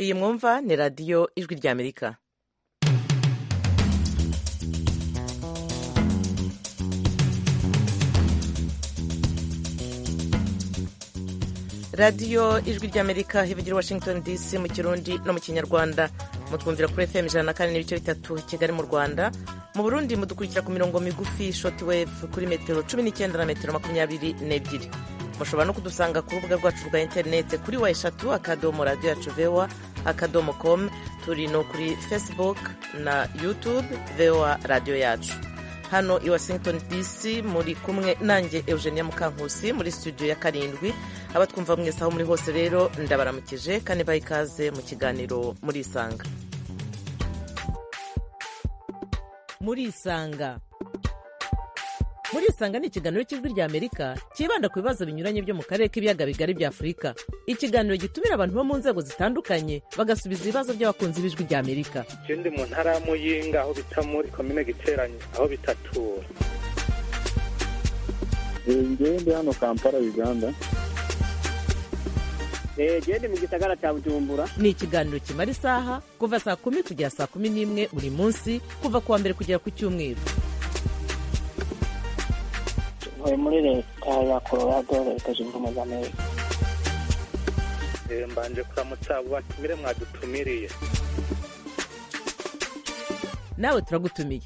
iyi mwumva ni radiyo ijwi ry'amerika radiyo ijwi ry'amerika hivugira washington dc mu kirundi no mu kinyarwanda mutwumvira kuri fm ijana na kane n'ibice bitatu kigali mu rwanda mu burundi mudukurikira ku mirongo migufi shoti wevu kuri metero cumi n'icyenda na metero makumyabiri n'ebyiri mushobora no kudusanga ku rubuga rwacu rwa interinete kuri wa eshatu akadomo radiyo yacu vewa akadomo komu turi no kuri facebook na youtube vewa radiyo yacu hano i washington dc muri kumwe nanjye eugenia mukankusi muri studio ya karindwi abatwumva mwese aho muri hose rero ndabaramukije kandi baha ikaze mu kiganiro murisanga murisanga murisanga ni ikiganiro cy'ijwi rya amerika cyibanda ku bibazo binyuranye byo mu karere k'ibiyaga bigari bya afurika ikiganiro gitumira abantu bo mu nzego zitandukanye bagasubiza ibibazo by'abakunzi b'ijwi rya amerika ikindi mu ntara y'amuyinga aho bita muri komine giteranye aho bitatura ngende hano kampala uganda gende mu gisagara cya bujumbura ni ikiganiro kimara isaha kuva saa kumi kugera saa kumi n'imwe buri munsi kuva ku wa mbere kugera ku cyumweru tuvuye muri leta ya colorado leta zunze ubumwe za amerika mbanje kuramutsa abo batumire mwadutumiriye nawe turagutumiye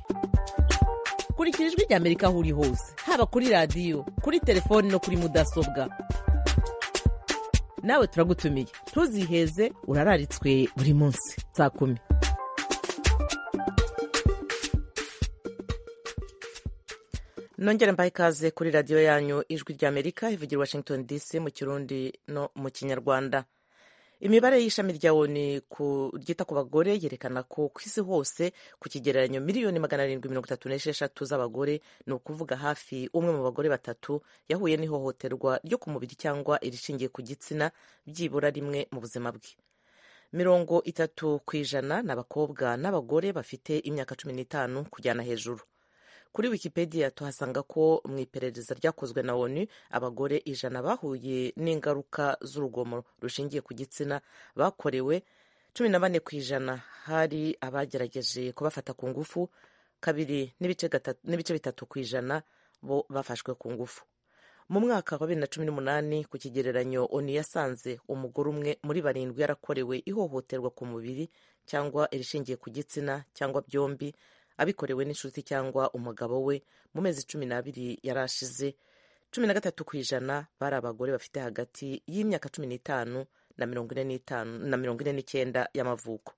kurikira ijwi rya amerika aho uri hose haba kuri radiyo kuri telefoni no kuri mudasobwa nawe turagutumiye ntuziheze urararitswe buri munsi saa kumi nongere mbahe ikaze kuri radiyo yanyu ijwi ry'amerika ivugira washington dc mu kirundi no mu kinyarwanda imibare y'ishami rya oni ryita ku bagore yerekana ko ku isi hose ku kigereranyo miliyoni magana arindwi mirongo itatu n'esheshatu z'abagore ni ukuvuga hafi umwe mu bagore batatu yahuye n'ihohoterwa ryo ku mubiri cyangwa irishingiye ku gitsina byibura rimwe mu buzima bwe mirongo itatu ku ijana ni abakobwa n'abagore bafite imyaka cumi n'itanu kujyana hejuru kuri wikipedia tuhasanga ko mu iperereza ryakozwe na onu abagore ijana bahuye n'ingaruka z'urugomo rushingiye ku gitsina bakorewe cumi na bane ku ijana hari abagerageje kubafata ku ngufu kabiri n'ibice bitatu ku ijana bo bafashwe ku ngufu mu mwaka wa bibiri na cumi n'umunani ku kigereranyo onu yasanze umugore umwe muri barindwi yarakorewe ihohoterwa ku mubiri cyangwa irishingiye ku gitsina cyangwa byombi abikorewe n'inshuti cyangwa umugabo we mu mezi cumi n'abiri yari ashize cumi na gatatu ku ijana bari abagore bafite hagati y'imyaka cumi n'itanu na mirongo ine n'itanu na mirongo ine n'icyenda y'amavuko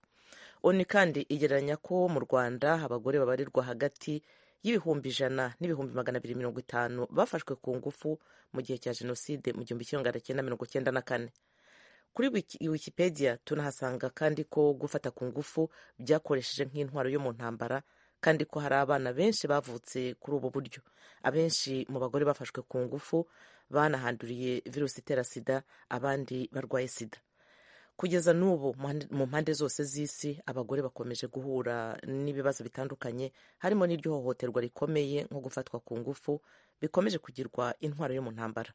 oni kandi igereranya ko mu rwanda abagore babarirwa hagati y'ibihumbi ijana n'ibihumbi magana abiri mirongo itanu bafashwe ku ngufu mu gihe cya jenoside mu gihumbi kimwe magana cyenda mirongo cyenda na kane kuri wikipedia tunahasanga kandi ko gufata ku ngufu byakoresheje nk'intwaro yo mu ntambara kandi ko hari abana benshi bavutse kuri ubu buryo abenshi mu bagore bafashwe ku ngufu banahanduriye virusi itera sida abandi barwaye sida kugeza n'ubu mu mpande zose z'isi abagore bakomeje guhura n'ibibazo bitandukanye harimo n'iry'hohoterwa rikomeye nko gufatwa ku ngufu bikomeje kugirwa intwaro yo mu ntambara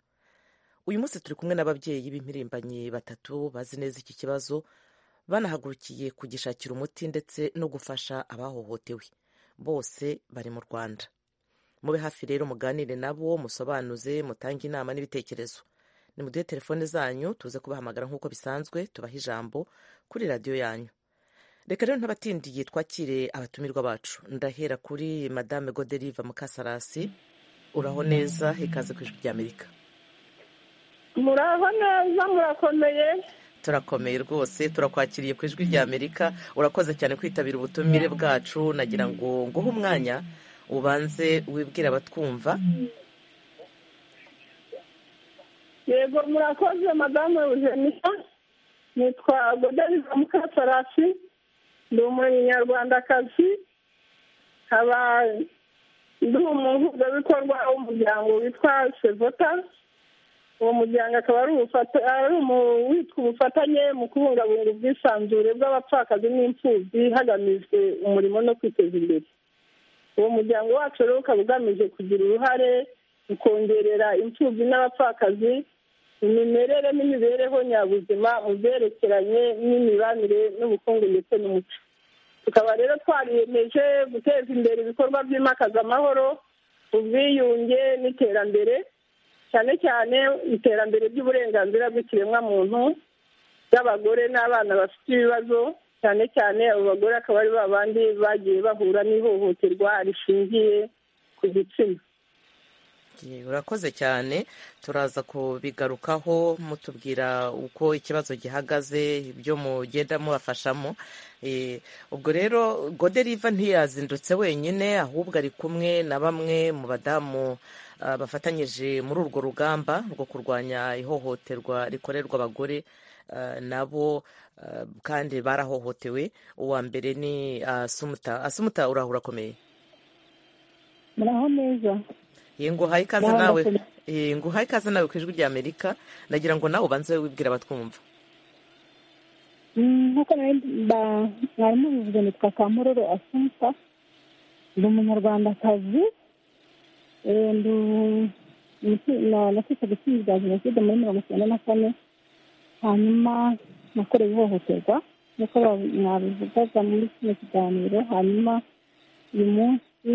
uyu munsi turi kumwe n'ababyeyi b'impirimbanyi batatu bazi neza iki kibazo banahagurukiye kugishakira umuti ndetse no gufasha abahohotewe bose bari mu rwanda mube hafi rero muganire nabo musobanuze mutange inama n'ibitekerezo nimuduhe telefone zanyu tuze kubahamagara nk'uko bisanzwe tubaha ijambo kuri radiyo yanyu reka rero ntabatindiye twakire abatumirwa bacu ndahera kuri madame goderiva mukasarasi uraho neza ikaze ku ijwi ry'amerika muraho neza murakomeye turakomeye rwose turakwakiriye ku ijwi ry'amerika urakoze cyane kwitabira ubutumire bwacu nagira ngo nguhe umwanya ubanze wibwire abatwumva yego murakoze madamu eugenia nitwa godariva mukasarasi ndi umunyarwandakazi nkaba ndi umuhuzabikorwa w'umuryango witwa sevota uwo muryango akaba ari witwa ubufatanye mu kubungabunga ubwisanzure bw'abapfakazi n'imfubyi hagamijwe umurimo no kwiteza imbere uwo muryango wacu rero ukaba ugamije kugira uruhare mu kongerera imfubyi n'abapfakazi imimerere n'imibereho nyabuzima mu byerekeranye n'imibanire n'ubukungu ndetse n'umuco tukaba rero twariyemeje guteza imbere ibikorwa byimakaza amahoro ubwiyunge n'iterambere cyane cyane iterambere ry'uburenganzira bw'ikiremwamuntu bw'abagore n'abana bafite ibibazo cyane cyane abo bagore akaba ari ba bandi bagiye bahura n'ihohoterwa rishingiye ku gitsina Ye, urakoze cyane turaza kubigarukaho mutubwira uko ikibazo gihagaze ibyo mugenda mubafashamo Eh, ubwo rero goderiva ntiyazindutse wenyine ahubwo ari kumwe na bamwe mu badamu ah, bafatanyije muri urwo rugamba rwo kurwanya ihohoterwa rikorerwa abagore ah, nabo ah, kandi barahohotewe uwa mbere ni asumuta asumuta uraho urakomeye muraho neza Ye, nguhaye ikaze Muraho nawe murakoze. Ye, nguhaye ikaze nawe ku ijwi ry'amerika nagira ngo nawe ubanze wibwira abatwumva Mm, nk'uko nari ba- mwari mubivuze nitwa kamuroro asunta ndi umunyarwandakazi Eh, ndu- niki- na- naketse gutsinda bya jenoside muri mirongo icyenda na kane hanyuma nakorewe ihohoterwa nk'uko ba- mwabivugaga muri kino kiganiro hanyuma uyu munsi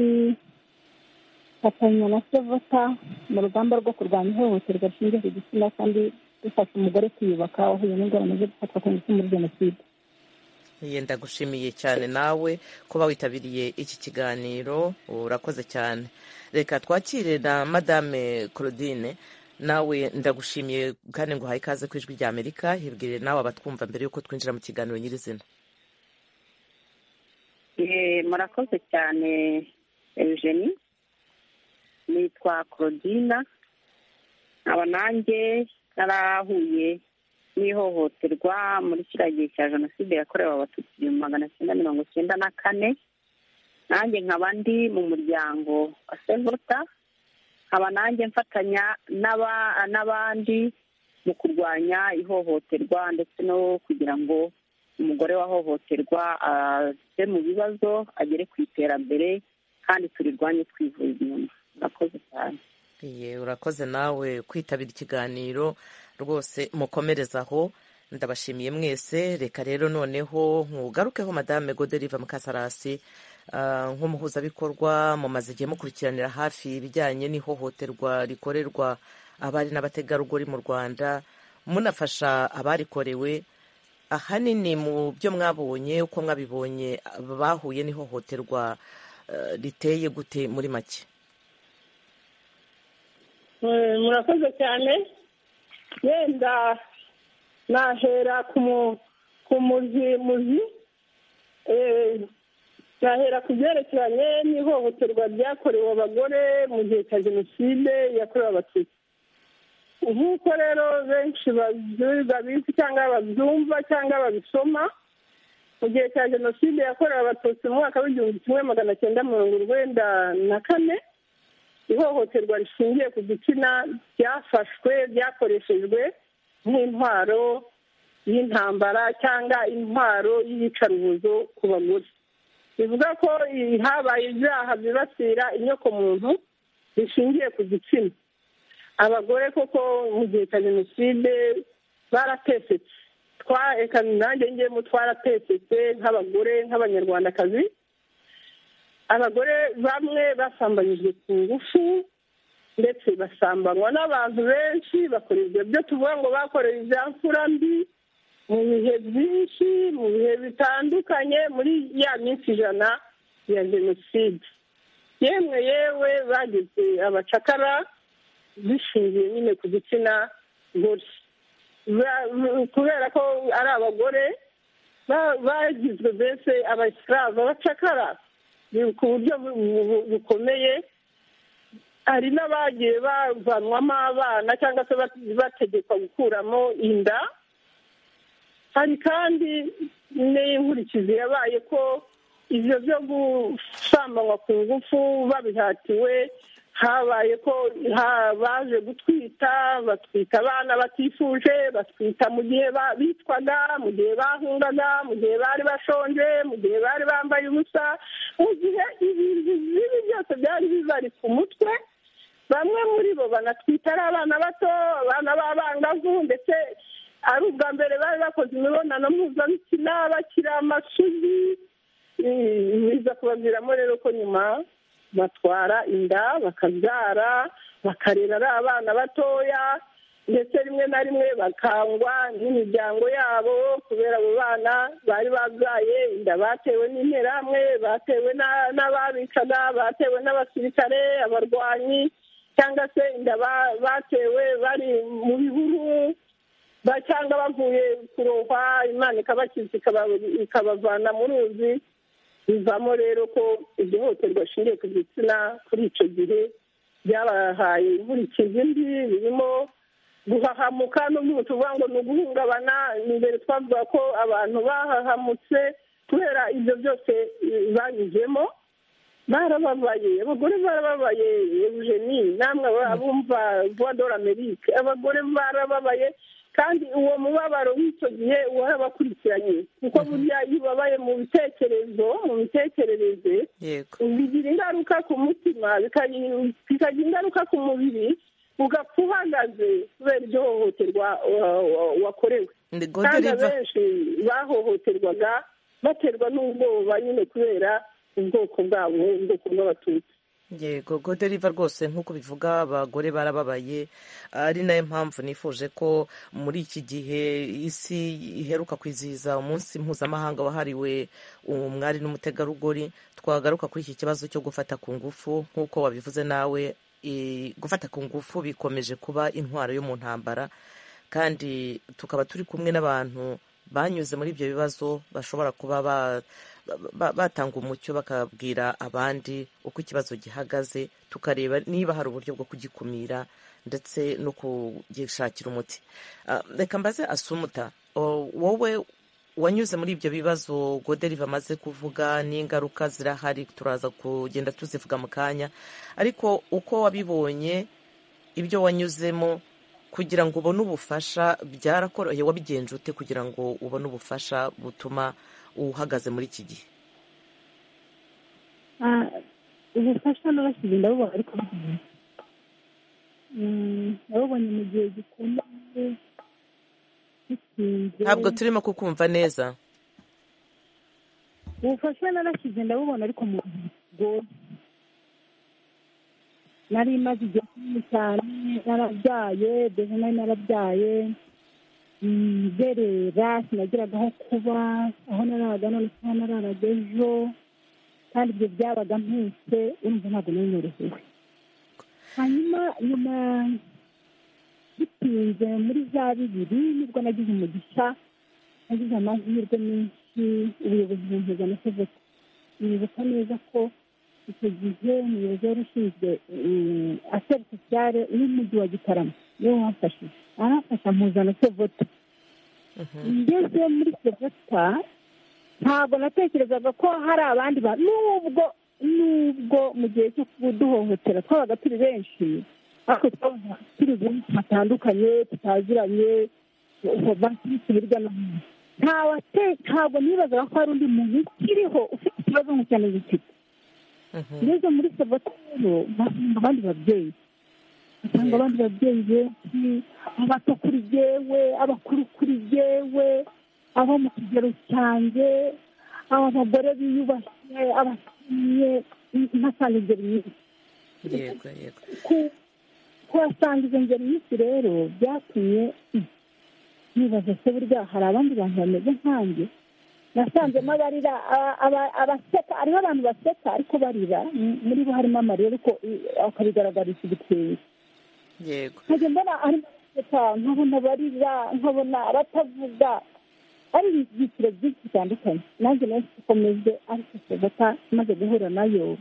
fatanya na sevota mu rugamba rwo kurwanya ihohoterwa rishingiye ku gitsina kandi dufasha umugore kwiyubaka wahuye n'ingorane zo gufatwa ku ngufu muri jenoside Ye, ndagushimiye cyane nawe kuba witabiriye iki kiganiro urakoze cyane reka twakire na madame claudine nawe ndagushimiye kandi nguhaye ikaze ku ijwi ry'amerika hibwire nawe abatwumva mbere y'uko twinjira mu kiganiro nyirizina Eh, murakoze cyane eugenie nitwa claudina aba nanjye narahuye n'ihohoterwa muri kiriya gihe cya jenoside yakorewe abatutsi igihumbi magana cyenda mirongo cyenda na kane nanjye nkaba ndi mu muryango wa sevota nkaba nanjye mfatanya n'aba- n'abandi mu kurwanya ihohoterwa ndetse no kugira ngo umugore wahohoterwa ave mu bibazo agere ku iterambere kandi turirwanye twivuza inyuma murakoze cyane Ye, urakoze nawe kwitabira ikiganiro rwose mukomereza aho ndabashimiye mwese reka rero noneho nkugarukeho madame goderiva mukasarasi ah, nk'umuhuzabikorwa mumaze igihe mukurikiranira hafi ibijyanye n'ihohoterwa rikorerwa abari n'abategarugori mu rwanda munafasha abarikorewe ahanini mu byo mwabonye uko mwabibonye bahuye n'ihohoterwa eh, riteye gute muri make Eh, murakoze cyane yenda nahera ku mu- ku muzimuzi Eh, nahera ku byerekeranye n'ihohoterwa ryakorewe abagore mu gihe cya jenoside yakorewe abatutsi nk'uko rero benshi bazi- babizi cyangwa babyumva cyangwa babisoma mu gihe cya jenoside yakorewe abatutsi mu mwaka w'igihumbi kimwe magana cyenda mirongo urwenda na kane ihohoterwa rishingiye ku gitsina ryafashwe ryakoreshejwe nk'intwaro y'intambara cyangwa intwaro y'iyicarubozo ku bagore bivuga ko i- habaye ibyaha byibasira inyokomuntu bishingiye ku gitsina abagore koko mu gihe cya jenoside baratesetse twareka nanjye ngemo twaratesetse nk'abagore nk'abanyarwandakazi abagore bamwe basambanyijwe ku ngufu ndetse basambanywa n'abantu benshi bakora ibyo byo tuvuga ngo bakoreye ibya mfura mbi mu bihe byinshi mu bihe bitandukanye muri ya minsi ijana ya jenoside yemwe yewe bageze abacakara bishingiye nyine ku gitsina gore Ba- kubera ko ari abagore ba- bagizwe mbese abasiramu abacakara ni ku buryo bu- bu- bukomeye hari n'abagiye bavanwamo abana cyangwa se bat- bategekwa gukuramo inda hari kandi n'inkurikizi yabaye ko ibyo byo gusambanywa ku ngufu babihatiwe habaye ko ha- baje gutwita batwita abana batifuje batwita mu gihe ba- bitwaga mu gihe bahungaga mu gihe bari bashonje mu gihe bari bambaye ubusa mu gihe ibintu bibi byose byari bibari ku mutwe bamwe muri bo banatwita ari abana bato abana b'abangavu ndetse ari ubwa mbere bari bakoze imibonano mpuzabitsina bakiri amashuzi biza kubaviramo rero ko nyuma batwara inda bakabyara bakarera ari abana batoya ndetse rimwe na rimwe bakangwa n'imiryango yabo kubera abo bana bari babyaye inda batewe n'interahamwe batewe na- n'ababicaga batewe n'abasirikare abarwanyi cyangwa se inda ba- batewe bari mu bihuru ba- cyangwa bavuye kurohwa imana ikabakiza ikaba- ikabavana mu ruzi bivamo rero ko ihohoterwa rishingiye ku gitsina kuri icyo gihe byabahaye inkurikizi mbi birimo guhahamuka n'ubwo tuvuga ngo ni uguhungabana imbere twavuga ko abantu bahahamutse kubera ibyo byose eh, banyuzemo barababaye abagore barababaye eugenie namwe abumva vuba dore amerike abagore barababaye kandi uwo mubabaro w'icyo gihe warabakurikiranye kuko burya iyo ubabaye mu bitekerezo mu mitekerereze yego bigira ingaruka ku mutima bikagira bikagira ingaruka ku mubiri ugapfa uhagaze kubera iryo hohoterwa wa- wa- wakorewe Ndi kandi Godeliva. abenshi bahohoterwaga baterwa n'ubwoba nyine kubera ubwoko bwabo ubwoko bw'abatutsi yego godeliva rwose nk'uko bivuga abagore barababaye ari nayo mpamvu nifuje ko muri iki gihe isi iheruka kwizihiza umunsi mpuzamahanga wahariwe umwari n'umutegarugori twagaruka kuri iki kibazo cyo gufata ku ngufu nk'uko wabivuze nawe i- gufata ku ngufu bikomeje kuba intwaro yo mu ntambara kandi tukaba turi kumwe n'abantu banyuze muri ibyo bibazo bashobora kuba ba- ba- batanga umucyo bakabwira abandi uko ikibazo gihagaze tukareba niba hari uburyo bwo kugikumira ndetse no kugishakira umuti Ah, reka mbaze asumuta o- wowe wanyuze muri ibyo bibazo goderiva amaze kuvuga n'ingaruka zirahari turaza kugenda tuzivuga mu kanya ariko uko wabibonye ibyo wanyuzemo kugira ngo ubone ubufasha byarakoroheye wabigenje ute kugira ngo ubone ubufasha butuma uhagaze muri iki gihe Ah, ubufasha n'abashyize ndabubona ariko bugenda ndabubonye mu gihe gikomeye bitinze ntabwo turimo kukumva neza ubufasha narashyize ndabubona ariko mu bihe bigoye nari maze igihe kinini cyane narabyaye dore nari narabyaye mm, nderera sinagiraga aho kuba aho nararaga none kuba nararaga ejo kandi ibyo byabaga mpetse urumva ntabwo nari norohewe hanyuma nyuma bitinze muri za bibiri nibwo nagize umugisha nagize amahirwe menshi ubuyobozi bumpuza amasozi nibuka neza ko icyo gihe umuyobozi wari ushinzwe aferi sosiyale y'umujyi wa gitarama niwe wamfashije aramfasha mpuzana sevota ngeze muri sevota ntabwo natekerezaga ko hari abandi bantu nubwo nubwo mu gihe cyo kuduhohotera twabaga turi benshi ariko twabaga turi benshi batandukanye tutaziranye bafite hirya no hino nta wate ntabwo nibazaga ko hari undi muntu ukiriho ufite ikibazo nk'icyo gifite Mhm. ngeze muri sabota rero mpasanga abandi babyeyi usanga abandi babyeyi benshi abato kuri jyewe abakuru kuri jyewe abo mu kigero cyanjye aba bagore biyubashye abashimye mpasanga ibyo bintu yego yego ku- kuhasanga izo ngeri nyinshi rero byatumye mm, nibaza se burya hari abandi bantu bameze nkanjye nasanzemo abarira aba- aba- abaseka hariho abantu baseka ariko barira m- muri bo harimo amarira ariko i- akabigaragarisha igitenge yego nkajya mbona harimo abaseka nkabona barira nkabona abatavuga ari ibyiciro byinshi bitandukanye nanjye nayo ikomeje ariko sevata maze guhura nayo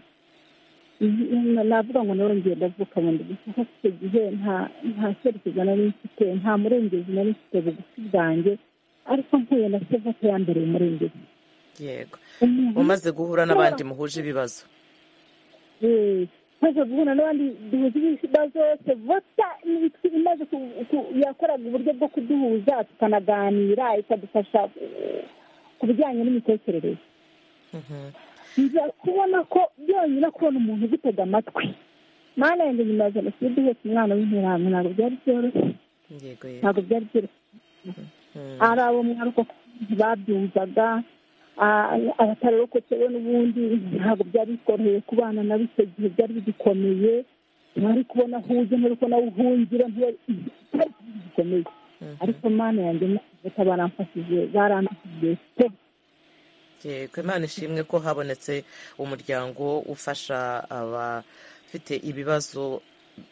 na- navuga ngo nawe ngiye ndavuka bundi gusa kuko icyo gihe nta nta cyerekezo nari mfite nta murengezi nari mfite bugufi bwanjye ariko mpuye na sevata ya mbere umurengezi yego umuntu umaze guhura n'abandi muhuje ibibazo Eh, maze guhura n'abandi duhuza ibibazo sevota ni- imaze ku- ku- yakoraga uburyo bwo kuduhuza tukanaganira ikadufasha eh, ku bijyanye n'imitekerereze Mhm. nza kubona ko byonyine kubona umuntu ugutega amatwi mana yanjye nyuma ya jenoside uhetse umwana w'interahamwe ntabwo byari byoroshye yego yego ntabwo byari byoroshye Mm. ari abo mwaruko babyumvaga a- abatarokotse bo n'ubundi ntabwo byari bikoroheye kubana nabo icyo gihe byari bigikomeye ntari kubona aho ujya ntari kubona aho uhungira ntibari- byari bigikomeye Mhm. ariko mana yanjye mukuvuta baramfashije barandikije pe yego imana ishimwe ko habonetse umuryango ufasha abafite ibibazo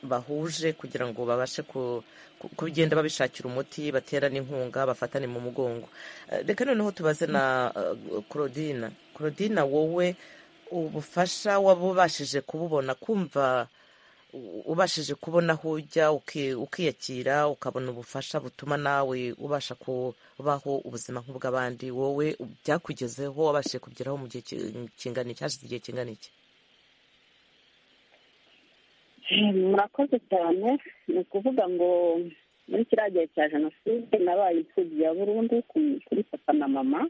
bahuje kugira ngo babashe ku- ku- kugenda babishakira umuti baterane inkunga bafatane mu mugongo Eh, reka noneho tubaze na eh, claudine claudine wowe ubufasha waba ubashije kububona kumva u- ubashije kubona aho ujya uki- ukiyakira ukabona ubufasha butuma nawe ubasha kubaho ubuzima nk'ubw'abandi wowe byakugezeho wabashije kugeraho mu gihe ki- kingana iki hashize igihe kingana iki murakoze cyane ni ukuvuga ngo muri kiriya gihe cya jenoside nabaye imfubyi ya burundu ku- kuri papa na mama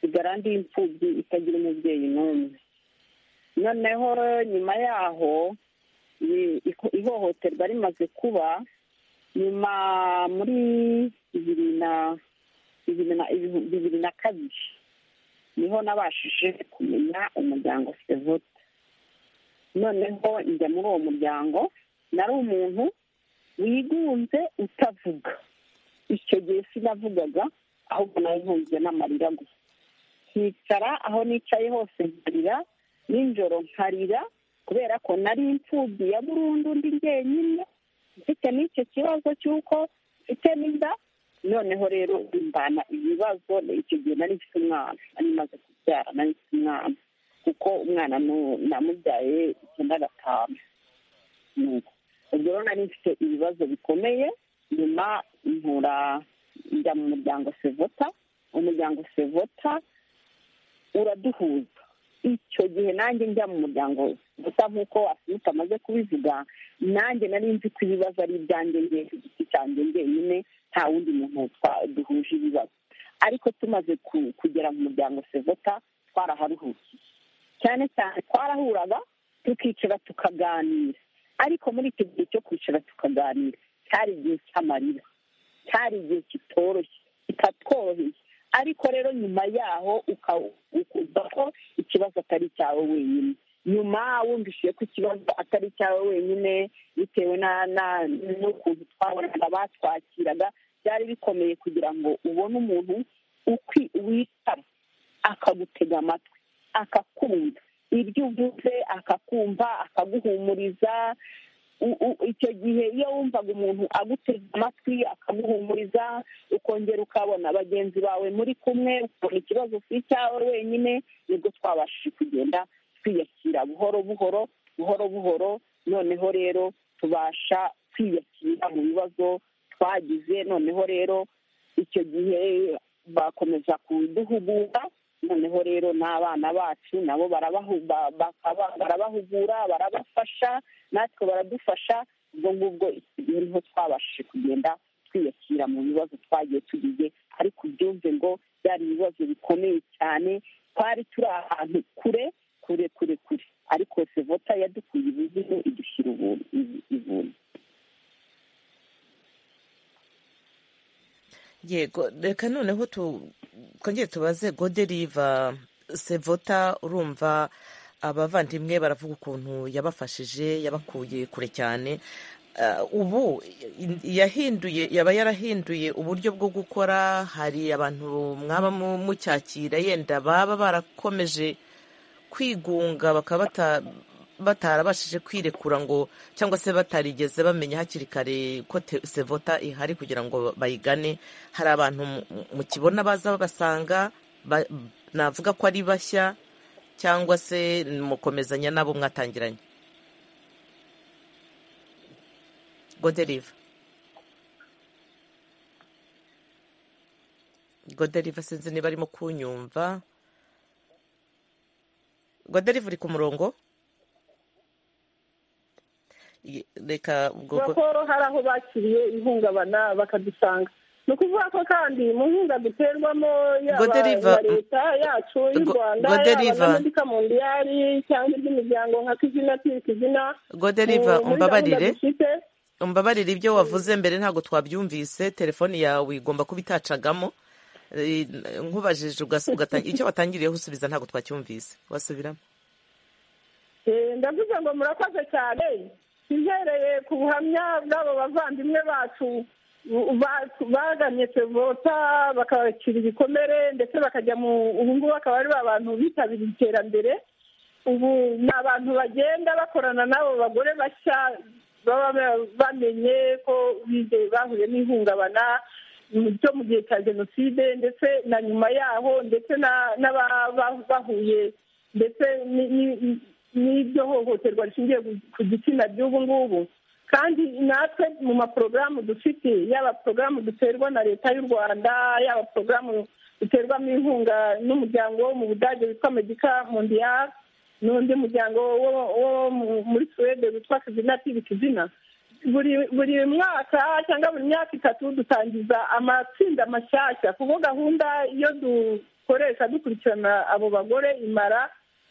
sigara ndi imfubyi itagira umubyeyi n'umwe noneho nyuma yaho i- iko- ihohoterwa rimaze kuba nyuma muri bibiri na bibiri na ibihu- bibiri na kabiri niho nabashije kumenya umuryango sevota noneho njya muri uwo muryango nari umuntu wigunze utavuga icyo gihe sinavugaga ahubwo nari ntunzwe n'amarira gusa nkicara aho nicaye hose nkarira nijoro nkarira kubera ko nari imfubyi ya burundu ndi jyenyine mfite n'icyo kibazo cy'uko mfite n'inda noneho rero imbana ibibazo icyo gihe nari mfite umwana nari maze kubyara nari mfite umwana kuko umwana nu- namubyaye icyenda gatanu Nuko. ubwo rero nari mfite ibibazo bikomeye nyuma mpura njya mu muryango sevota umuryango sevota uraduhuza icyo gihe nanjye njya mu muryango gusa nk'uko asunika amaze kubivuga nanjye nari nzi ko ibibazo ari ibyanjye njye ku giti cyanjye njyenyine nta wundi muntu twa- duhuje ibibazo ariko tumaze ku- kugera mu muryango sevota twaraharuhukiye cyane cyane twarahuraga tukicara tukaganira ariko muri icyo gihe cyo kwicara tukaganira cyari igihe cy'amarira cyari igihe kitoroshye kitatworoheye ariko rero nyuma yaho uka- ukumva ko ikibazo atari icyawe wenyine nyuma wumvishije ko ikibazo atari icyawe wenyine bitewe na- na- n'ukuntu twabonaga batwakiraga byari bikomeye kugira ngo ubone umuntu ukwi- witaba akagutega amatwi akakumva ibyo uvuze akakumva akaguhumuriza U- u- icyo gihe iyo wumvaga umuntu agutega amatwi akaguhumuriza ukongera ukabona bagenzi bawe muri kumwe ukabona ikibazo si icyawe wenyine nibwo twabashije kugenda twiyakira buhoro buhoro buhoro buhoro noneho rero tubasha kwiyakira mu bibazo twagize noneho rero icyo gihe bakomeza kuduhugura noneho rero n'abana bacu nabo barabahu- ba- bakaba- barabahugura barabafasha natwe baradufasha ubwo ngubwo icyo gihe niho twabashije kugenda twiyakira mu bibazo twagiye tugize ariko ubyumve ngo byari ibibazo bikomeye cyane twari turi ahantu kure kure kure kure ariko sevota yadukuye ibizimu idushyira ubu- ibu- ibuntu yego reka noneho tu- twongere tubaze goderiva sevota urumva abavandimwe baravuga ukuntu yabafashije yabakuye kure cyane Eh, ubu i- yahinduye yaba yarahinduye uburyo bwo gukora hari abantu mwaba mu- mucyakira yenda baba barakomeje kwigunga bakaba bata- batarabashije kwirekura ngo cyangwa se batarigeze bamenya hakiri kare ko te- sevota ihari kugira ngo bayigane hari abantu mu- mu kibona baza babasanga ba- navuga ko ari bashya cyangwa se mukomezanya n'abo mwatangiranye goderiva goderiva sinzi niba arimo kunyumva goderiva uri ku murongo Ye- reka ubwo bakoro hari aho bakiriye ihungabana bakadusanga ni ukuvuga ko kandi mu nkunga duterwamo yaba Godeliva, iya leta yacu y'u Go- rwanda Godeliva. yaba na medika mondiyari cyangwa iby'imiryango nka kizina turi kizina Godeliva, mu- muri umbabarire. gahunda dufite. umbabarire ibyo wavuze mbere ntabwo twabyumvise telefone yawe igomba kuba itacagamo Eh, nkubajije ugas- ugatangira icyo watangiriyeho usubiza ntabwo twacyumvise wasubiramo Eh, ndavuze ngo murakoze cyane tuhereye ku buhamya bw'abo bavandimwe bacu bu- ba- bagannye sevota bakabakira ibikomere ndetse bakajya mu ubu ngubu akaba ari ba bantu bitabiriye iterambere ubu ni abantu bagenda bakorana n'abo bagore bashya baba ba- bamenye ko bize- bahuye n'ihungabana mm, ryo mu gihe cya jenoside ndetse na nyuma yaho ndetse na- n'aba- ba- bahuye ndetse ni- ni- ni- n'iryo hohoterwa rishingiye ku- ku gitsina by'ubu ngubu kandi natwe mu maporogaramu dufite yaba porogaramu duterwa na leta y'u rwanda yaba porogaramu duterwamo inkunga n'umuryango wo mu budage witwa medika mondiyari n'undi muryango wo wo mu- muri suwede witwa kizina tibi kizina buri buri mwaka cyangwa buri myaka itatu dutangiza amatsinda mashyashya kuko gahunda iyo dukoresha dukurikirana abo bagore imara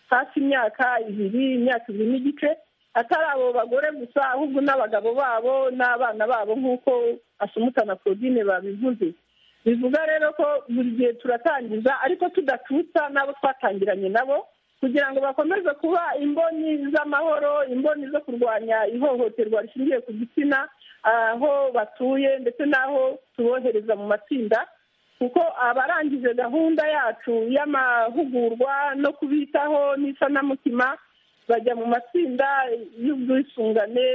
hafi imyaka ibiri imyaka ibiri n'igice atari abo bagore gusa ahubwo n'abagabo babo n'abana babo nk'uko asumutana claudine babivuze bivuga rero ko buri gihe turatangiza ariko tudatutsa n'abo twatangiranye nabo kugira ngo bakomeze kuba imboni z'amahoro imboni zo kurwanya ihohoterwa rishingiye ku gitsina aho batuye ndetse n'aho tubohereza mu matsinda kuko abarangije gahunda yacu y'amahugurwa no kubitaho n'isanamitima bajya mu matsinda y'ubwisungane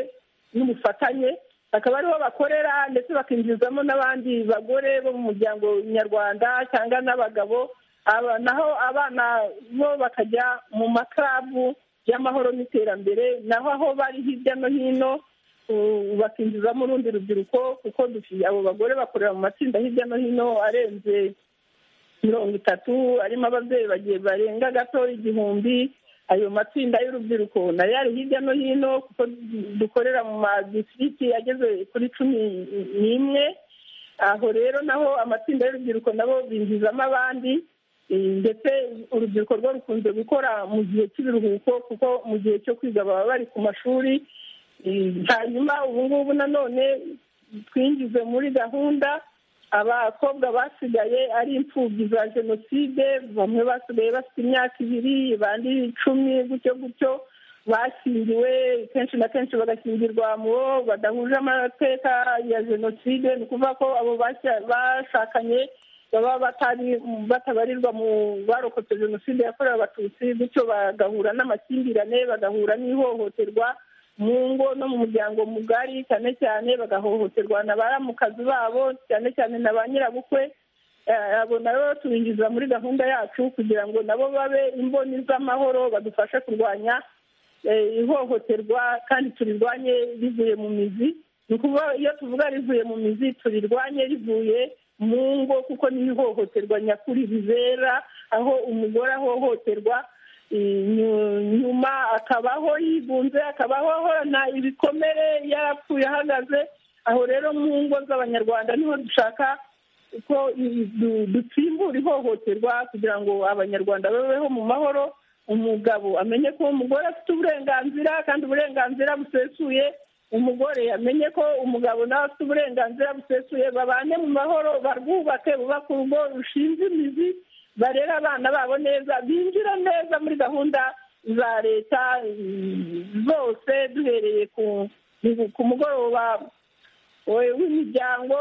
n'ubufatanye akaba ariho bakorera ndetse bakinjizamo n'abandi bagore bo mu muryango nyarwanda cyangwa n'abagabo aba- naho abana bo bakajya mu makarabu y'amahoro n'iterambere naho aho bari hirya no hino u- bakinjizamo urundi rubyiruko kuko dufi- abo bagore bakorera mu matsinda hirya no hino arenze mirongo itatu arimo ababyeyi bagiye barenga gato igihumbi ayo matsinda y'urubyiruko nayo ari hirya no hino kuko dukorera mu madisiriti ageze kuri cumi n'imwe aho rero naho amatsinda y'urubyiruko nabo binjizamo abandi eh, ndetse urubyiruko rwo rukunze gukora mu gihe cy'ibiruhuko kuko mu gihe cyo kwiga baba bari ku mashuri Eh, hanyuma ubu ngubu nanone twinjize muri gahunda abakobwa basigaye ari imfubyi za jenoside bamwe basigaye bafite imyaka ibiri bandi icumi gutyo gutyo bashyingiwe kenshi na kenshi bagashyingirwa mu bo badahuje amateka ya jenoside ni ukuvuga ko abo bashya- bashakanye baba batari batabarirwa mu barokotse jenoside yakorewe abatutsi bityo bagahura n'amakimbirane bagahura n'ihohoterwa mu ngo no mu muryango mugari cyane cyane bagahohoterwa na baramukazi babo cyane cyane na ba nyirabukwe Eh, abo nabo tubinjiza muri gahunda yacu kugira ngo nabo babe imboni z'amahoro badufashe kurwanya eh, ihohoterwa kandi turirwanye rivuye mu mizi ni ukuvuga iyo tuvuga rivuye mu mizi turirwanye rivuye mu ngo kuko ni ihohoterwa nyakuri ribera aho umugore ahohoterwa Nyu- nyuma akabaho yigunze akabaho ahorana ibikomere yarapfuye ahagaze aho rero mu ngo z'abanyarwanda niho dushaka ko i- du- dutsimbura ihohoterwa kugira ngo abanyarwanda babeho mu mahoro umugabo amenye ko umugore afite uburenganzira kandi uburenganzira busesuye umugore amenye ko umugabo nawe afite uburenganzira busesuye babane mu mahoro barwubake bubake urugo rushinze imizi barera abana babo neza binjira neza muri gahunda za leta mm, zose duhereye ku ku mugoroba we- w'imiryango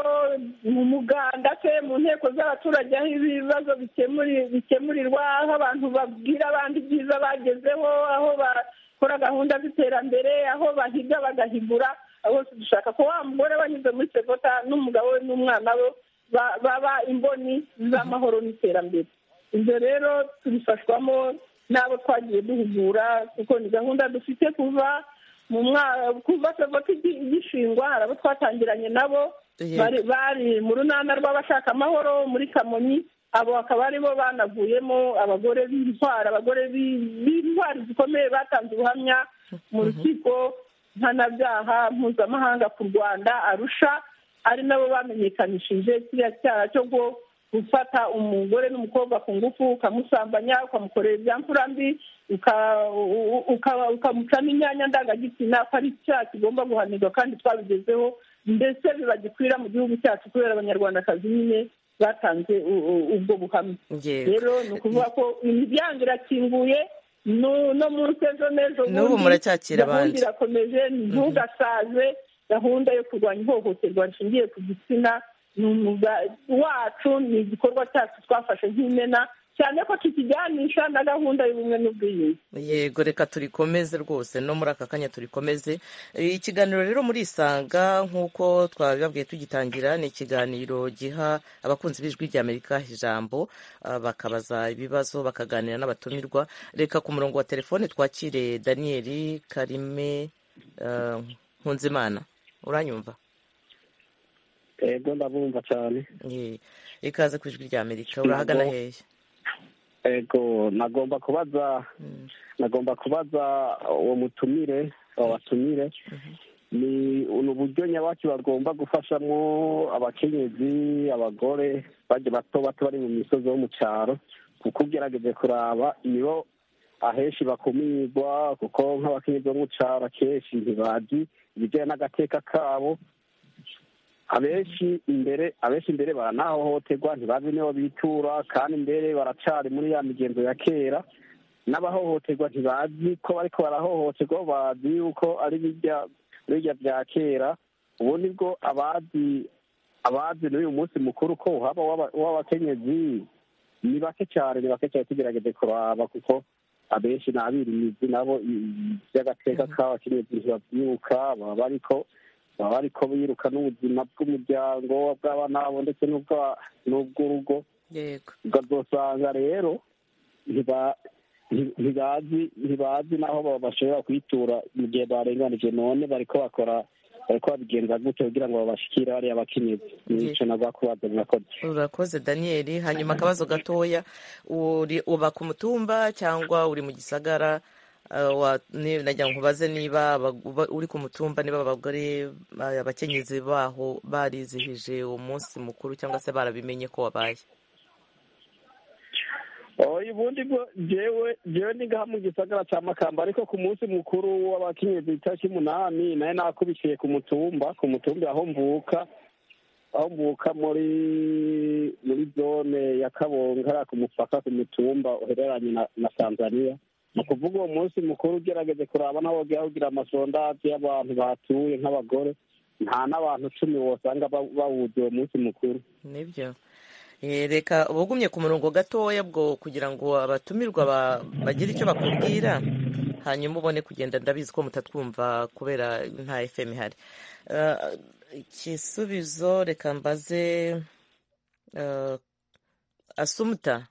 mu muganda se mu nteko z'abaturage aho ibibazo bikemuri- bikemurirwa aho abantu babwira abandi ibyiza bagezeho aho bakora gahunda z'iterambere aho bahiga bagahigura aho bose dushaka ko wa mugore wanyuze muri sevota n'umugabo we n'umwana we ba- baba imboni z'amahoro n'iterambere ibyo rero tubifashwamo n'abo twagiye duhugura kuko ni gahunda dufite kuva mu mwa- kuva sevota igi- igishingwa hari abo twatangiranye nabo Yego. bari bari mu runana rw'abashaka amahoro muri kamonyi abo bakaba aribo banavuyemo abagore b'intwara abagore b'i- b'intwari zikomeye batanze ubuhamya mu rukiko mpanabyaha mpuzamahanga ku rwanda arusha ari nabo bamenyekanishije kiriya cyaha cyo gufata umugore n'umukobwa ku ngufu ukamusambanya ukamukorera ibya mfura mbi ukamucamo imyanya ndangagitsina ko ari icyaha kigomba guhanirwa kandi twabigezeho mbese bibagikwira mu gihugu cyacu kubera abanyarwandakazi nyine batanze ubwo buhamya Yego. rero ni ukuvuga ko imiryango irakinguye nu- no munsi ejo n'ejo N'ubu bundi, muracyakira abandi. gahunda irakomeje ntugasaze gahunda yo kurwanya ihohoterwa rishingiye ku gitsina ni umwuga wacu ni igikorwa cyacu twafashe nk'imena cyane ko tukijyanisha na gahunda y'ubumwe n'ubwiyunge yego reka turikomeze rwose no muri aka kanya turikomeze Eh, ikiganiro rero muri isanga nk'uko twabibabwiye tugitangira ni ikiganiro giha abakunzi b'ijwi ry'amerika ijambo ah, bakabaza ibibazo bakaganira n'abatumirwa reka ku murongo wa telefone twakire daniyeli karime eh, nkunzimana uranyumva ego ndabumva cyane Eh, ikaze ku ijwi ry'amerika urahagana Yego. hehe ego nagomba kubaza Mm. nagomba kubaza uwo mutumire uwo watumire ni ubu buryo nyabaki bagomba gufashamo abakenyezi abagore bajya bato bato bari mu misozi yo mu cyaro kuko ugerageje kuraba nibo ahenshi bakumirwa kuko nk'abakenyezi bo mu cyaro akenshi ntibazi ibijyanye n'agateka kabo abenshi imbere abenshi imbere baranahohoterwa ntibazi nibo bitura kandi imbere baracari muri ya migenzo ya kera n'abahohoterwa ntibazi ko bariko barahohoterwa bazi yuko ari birya birya bya kera ubu nibwo abazi abazi n'uyu munsi mukuru ko haba uw'aba- uw'abakenyezi ni bake cyane ni bake cyane tugerageze kuraba kuko abenshi ni abirimizi nabo i- i- by'agateka k'abakenyezi ntibabyuka baba bariko baba bariko biruka n'ubuzima bw'umuryango bw'abana babo ndetse n'ubwa- n'ubw'urugo yego ukazosanga rero ntiba- nti- ntibazi ntibazi n'aho ba- bashobora kwitura mu gihe barenganije none bariko bakora bariko babigenza gutyo kugira ngo babashikire bariya bakenyezi nico nagwa kubaza murakoze urakoze daniyeli hanyuma akabazo gatoya uri uba ku mutumba cyangwa uri mu gisagara Ah, wa- ni- nagira ngo nkubaze niba abag- uba- uri ku mutumba niba abagore ba- abakenyezi baho barizihije umunsi mukuru cyangwa se barabimenye ko wabaye oya ubundi bwo jewe jewe ni ngaha mu gisagara ca makamba ariko ku munsi mukuru w'abakenyezi itariki umunani naye nakubiciye ku mutumba ku mutumba aho mvuka aho mvuka muri muri zone ya kabonga hariya ku mupaka ku mutumba uhereranye na, na tanzania ni ukuvuga uwo munsi mukuru ugerageze kuraba n'aho wogira ugira amasondazi y'abantu batuye nk'abagore nta n'abantu cumi wosanga ba- bawuzi uwo munsi mukuru nibyo Eh, reka ubugumye ku murongo gatoya bwo kugira ngo abatumirwa ba- bagire icyo bakubwira hanyuma ubone kugenda ndabizi ko mutatwumva kubera nta fm ihari Eh, igisubizo reka mbaze eh, asumuta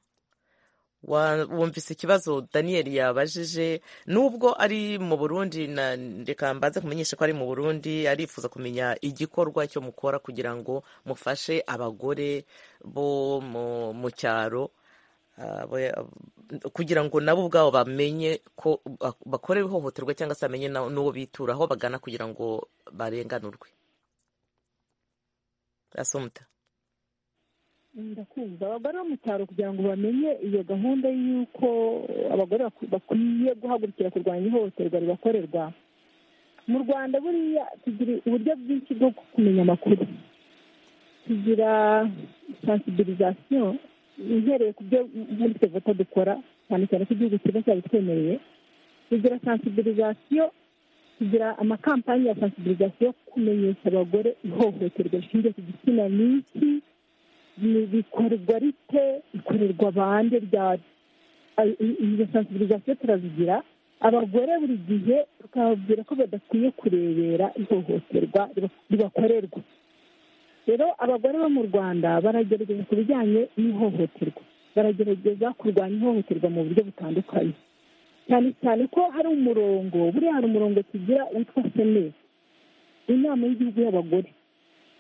wa- wumvise ikibazo daniyeli yabajije nubwo ari mu burundi na reka mbanze kumenyesha ko ari mu burundi arifuza kumenya igikorwa cyo mukora kugira ngo mufashe abagore bo mu- mu cyaro ah, bo- kugira ngo nabo ubwabo bamenye ko bak- bakora ihohoterwa cyangwa se bamenye na- n'uwo bitura aho bagana kugira ngo barenganurwe asumuta ndakumva abagore bo mu cyaro kugira ngo bamenye iyo gahunda y'uko abagore baku- bakwiye guhagurukira kurwanya ihohoterwa ribakorerwa mu rwanda buriya tugira uburyo bwinshi bwo kumenya amakuru tugira sansibirizasiyo ihereye ku byo muri sevota dukora cyane cyane ko igihugu kiba cyabitwemereye tugira sansibirizasiyo tugira amakampani ya sansibirizasiyo yo kumenyesha abagore ihohoterwa rishingiye ku gitsina ni iki ni- bikorwa rite bikorerwa bande ryari Ay- i- izo sansibirizasiyo turazigira abagore buri gihe tukababwira ko badakwiye kurebera ihohoterwa riba- ribakorerwa rero abagore bo mu rwanda baragerageza ku bijyanye n'ihohoterwa baragerageza kurwanya ihohoterwa mu buryo butandukanye cyane cyane ko hari umurongo buriya hari umurongo tugira witwa senesi inama y'igihugu y'abagore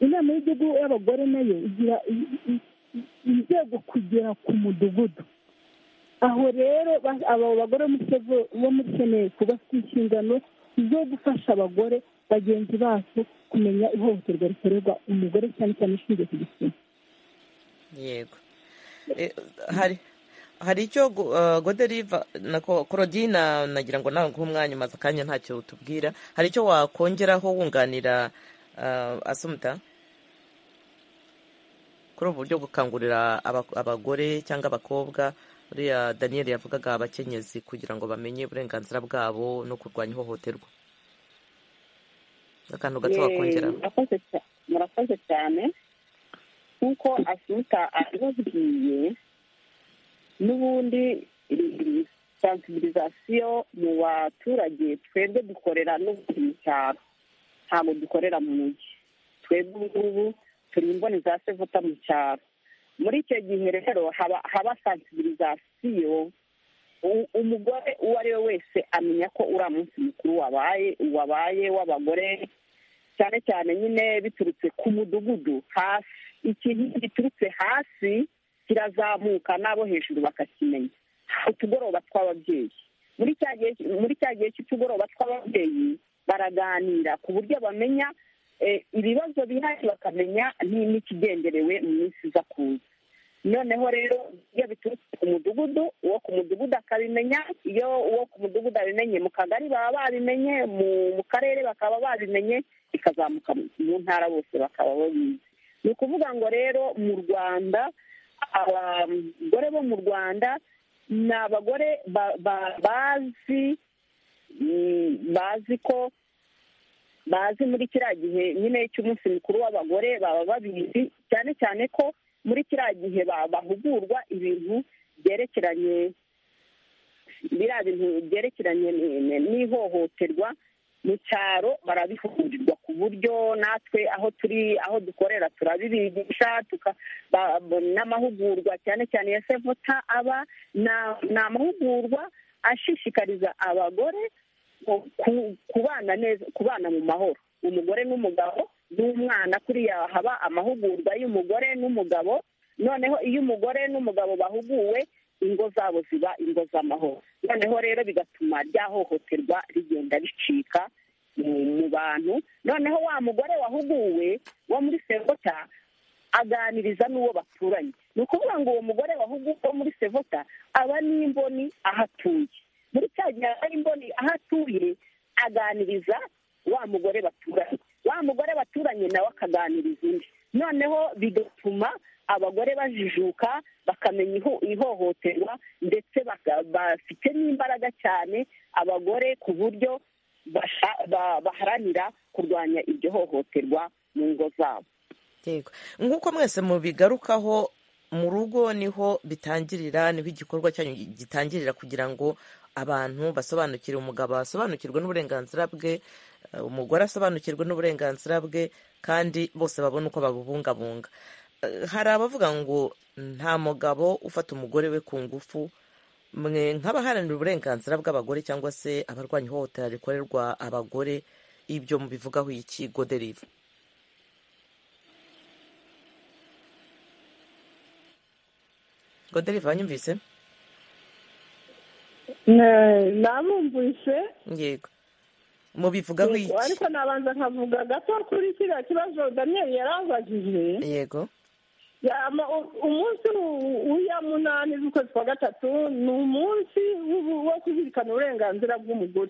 inama y'igihugu y'abagore nayo igira i- i- i- inzego kugera ku mudugudu aho rero ba- abo bagore bo muri seve- bo muri senesi bafite inshingano zo gufasha abagore bagenzi bacu kumenya ihohoterwa rikorerwa umugore cyane cyane ishingiye ku gitsina yego Eh, hari hari icyo gu- eh, goderiva na ko- korodina nagira ngo nawe nguhe umwanya umaze akanya ntacyo utubwira hari icyo wakongeraho wunganira eh, asumuta kuri ubu buryo gukangurira aba- abagore cyangwa abakobwa uriya daniel yavugaga abakenyezi kugira ngo bamenye uburenganzira bwabo no kurwanya ihohoterwa akantu gato wakongeraho murakoze cya- murakoze cyane nk'uko asunika abibabwiye n'ubundi sansibilizasiyo mu baturage twebwe dukorera n'ubundi mu cyaro ntabwo dukorera mu mujyi twebwe ubu ngubu turi imboneza sevuta mu cyaro muri icyo gihe rero haba haba sansibilizasiyo u- umugore uwo ari we wese amenya ko uriya munsi mukuru wabaye wabaye w'abagore cyane cyane nyine biturutse ku mudugudu hasi ikintu giturutse hasi kirazamuka n'abo hejuru bakakimenya utugoroba tw'ababyeyi muri cya gihe muri cya gihe cy'utugoroba tw'ababyeyi baraganira ku buryo bamenya eh, ibibazo bihari bakamenya ni- n'ikigenderewe mu minsi iza kuza noneho rero iyo biturutse ku mudugudu uwo ku mudugudu akabimenya iyo uwo ku mudugudu abimenye mu kagari baba babimenye mu mu karere bakaba babimenye ikazamuka mu mu ntara bose bakaba babizi ni ukuvuga ngo rero mu rwanda abagore bo mu rwanda ni abagore ba- ba- bazi mm, bazi ko bazi muri kiriya gihe nyine cy'umunsi mukuru w'abagore baba babizi cyane cyane ko muri kiriya gihe ba- bahugurwa ibintu byerekeranye biriya bintu byerekeranye ni- ni- n'ihohoterwa mu cyaro barabihugurirwa ku buryo natwe aho turi aho dukorera turabibigisha tuka- ba- ba- n'amahugurwa cyane cyane ya sevota aba na- ni amahugurwa ashishikariza abagore ku- ku- kubana neza kubana mu mahoro umugore n'umugabo n'umwana kuriya haba amahugurwa y'umugore n'umugabo noneho iyo umugore n'umugabo bahuguwe ingo zabo ziba ingo z'amahoro noneho rero bigatuma rya hohoterwa rigenda ricika mu mu bantu noneho wa mugore wahuguwe wo muri sevota aganiriza n'uwo baturanye ni ukuvuga ngo uwo mugore wahuguwe wo muri sevota aba n'imboni aho atuye muri cya gihe aba n'imboni aho atuye aganiriza wa mugore baturanye wa mugore baturanye nawe akaganiriza undi noneho bigatuma abagore bajijuka bakamenya iho- ihohoterwa ndetse baka- bafite n'imbaraga cyane abagore ku buryo basha- ba- baharanira kurwanya iryo hohoterwa mu ngo zabo yego nk'uko mwese mubigarukaho mu rugo niho bitangirira niho igikorwa cyanyu gitangirira kugira ngo abantu basobanukire umugabo asobanukirwe n'uburenganzira bwe eh, umugore asobanukirwe n'uburenganzira bwe kandi bose babone uko babubungabunga Eh, hari abavuga ngo nta mugabo ufata umugore we ku ngufu mwe nk'abaharanira uburenganzira bw'abagore cyangwa se abarwanya ihohotera rikorerwa abagore ibyo mubivugaho iki goderiva goderiva wanyumvise Ne- namumvise yego mubivugaho yego, iki ariko nabanza nkavuga gato kuri kiriya kibazo daniyeli yarabajije yego yama u- umunsi u- w'iya munani z'ukwezi kwa gatatu ni umunsi w'ubu- wo kuzirikana uburenganzira bw'umugore